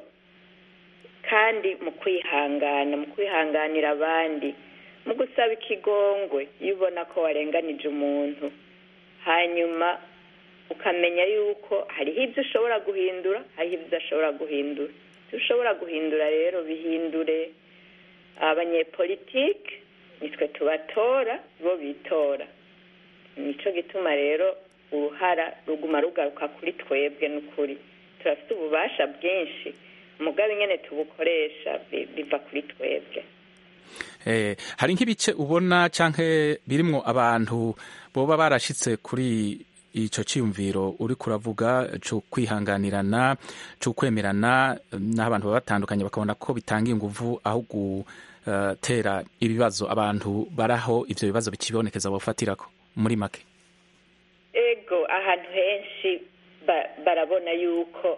kandi mu kwihangana mu kwihanganira abandi mu gusaba ikigongwe iyo ubona ko warenganije umuntu hanyuma ukamenya yuko hariho ibyo ushobora guhindura hariho ibyo udashobora guhindura ibyo ushobora guhindura rero bihindure abanyepolitike nitwe tubatora bo bitora nicyo gituma rero uruhara ruguma rugaruka kuri twebwe n'ukuri turafite ububasha bwinshi umugabe nyine tubukoresha biva kuri twebwe
hari nk'ibice ubona cyangwa birimwo abantu boba barashyitse kuri icyo cyiyumviro uri kuravuga cyo kwihanganirana cyo kwemerana n'aho abantu baba batandukanye bakabona ko bitanga ingufu aho gutera ibibazo abantu baraho ibyo bibazo bikibonekeza bafatira ko muri make
ego ahantu henshi barabona yuko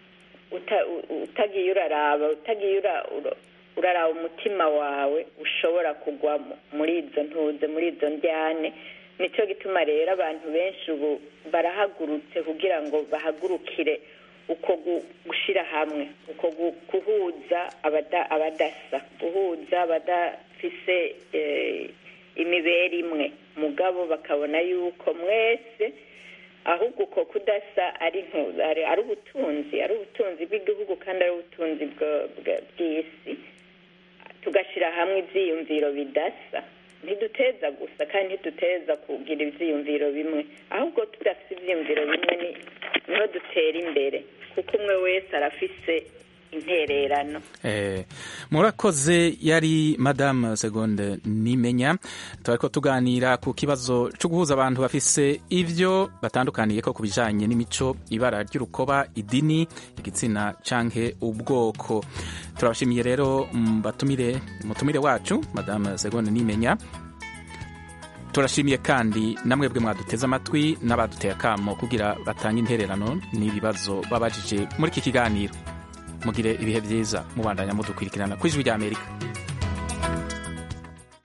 utagiye uraraba utagiye uraraba umutima wawe ushobora kugwa muri izo ntuze muri izo njyane nicyo gituma rero abantu benshi ubu barahagurutse kugira ngo bahagurukire uko gushyira hamwe uko guhuza abadasa guhuza abadafise imibere imwe mugabo bakabona yuko mwese ahubwo uko kudasa ari ari ubutunzi ari ubutunzi bw'igihugu kandi ari ubutunzi bw'isi tugashyira hamwe ibyiyumviro bidasa ntiduteza gusa kandi ntiduteza kugira ibyiyumviro bimwe ahubwo tudafite ibyiyumviro bimwe niho dutera imbere kuko umwe wese arafise intererano
Eh, murakoze yari madame segonde nimenya turariko tuganira ku kibazo cyo guhuza abantu bafise ivyo batandukaniye ko ku bijanye n'imico ibara ry'urukoba idini igitsina canke ubwoko turabashimiye rero mm, batumire mutumire wacu madame segonde nimenya turashimiye kandi namwebwe mwaduteze amatwi n'abaduteye akamo kugira batange intererano n'ibibazo babajije muri iki kiganiro mugire ibihe byiza mubandanya mudukurikirana ku ijwi ry'amerika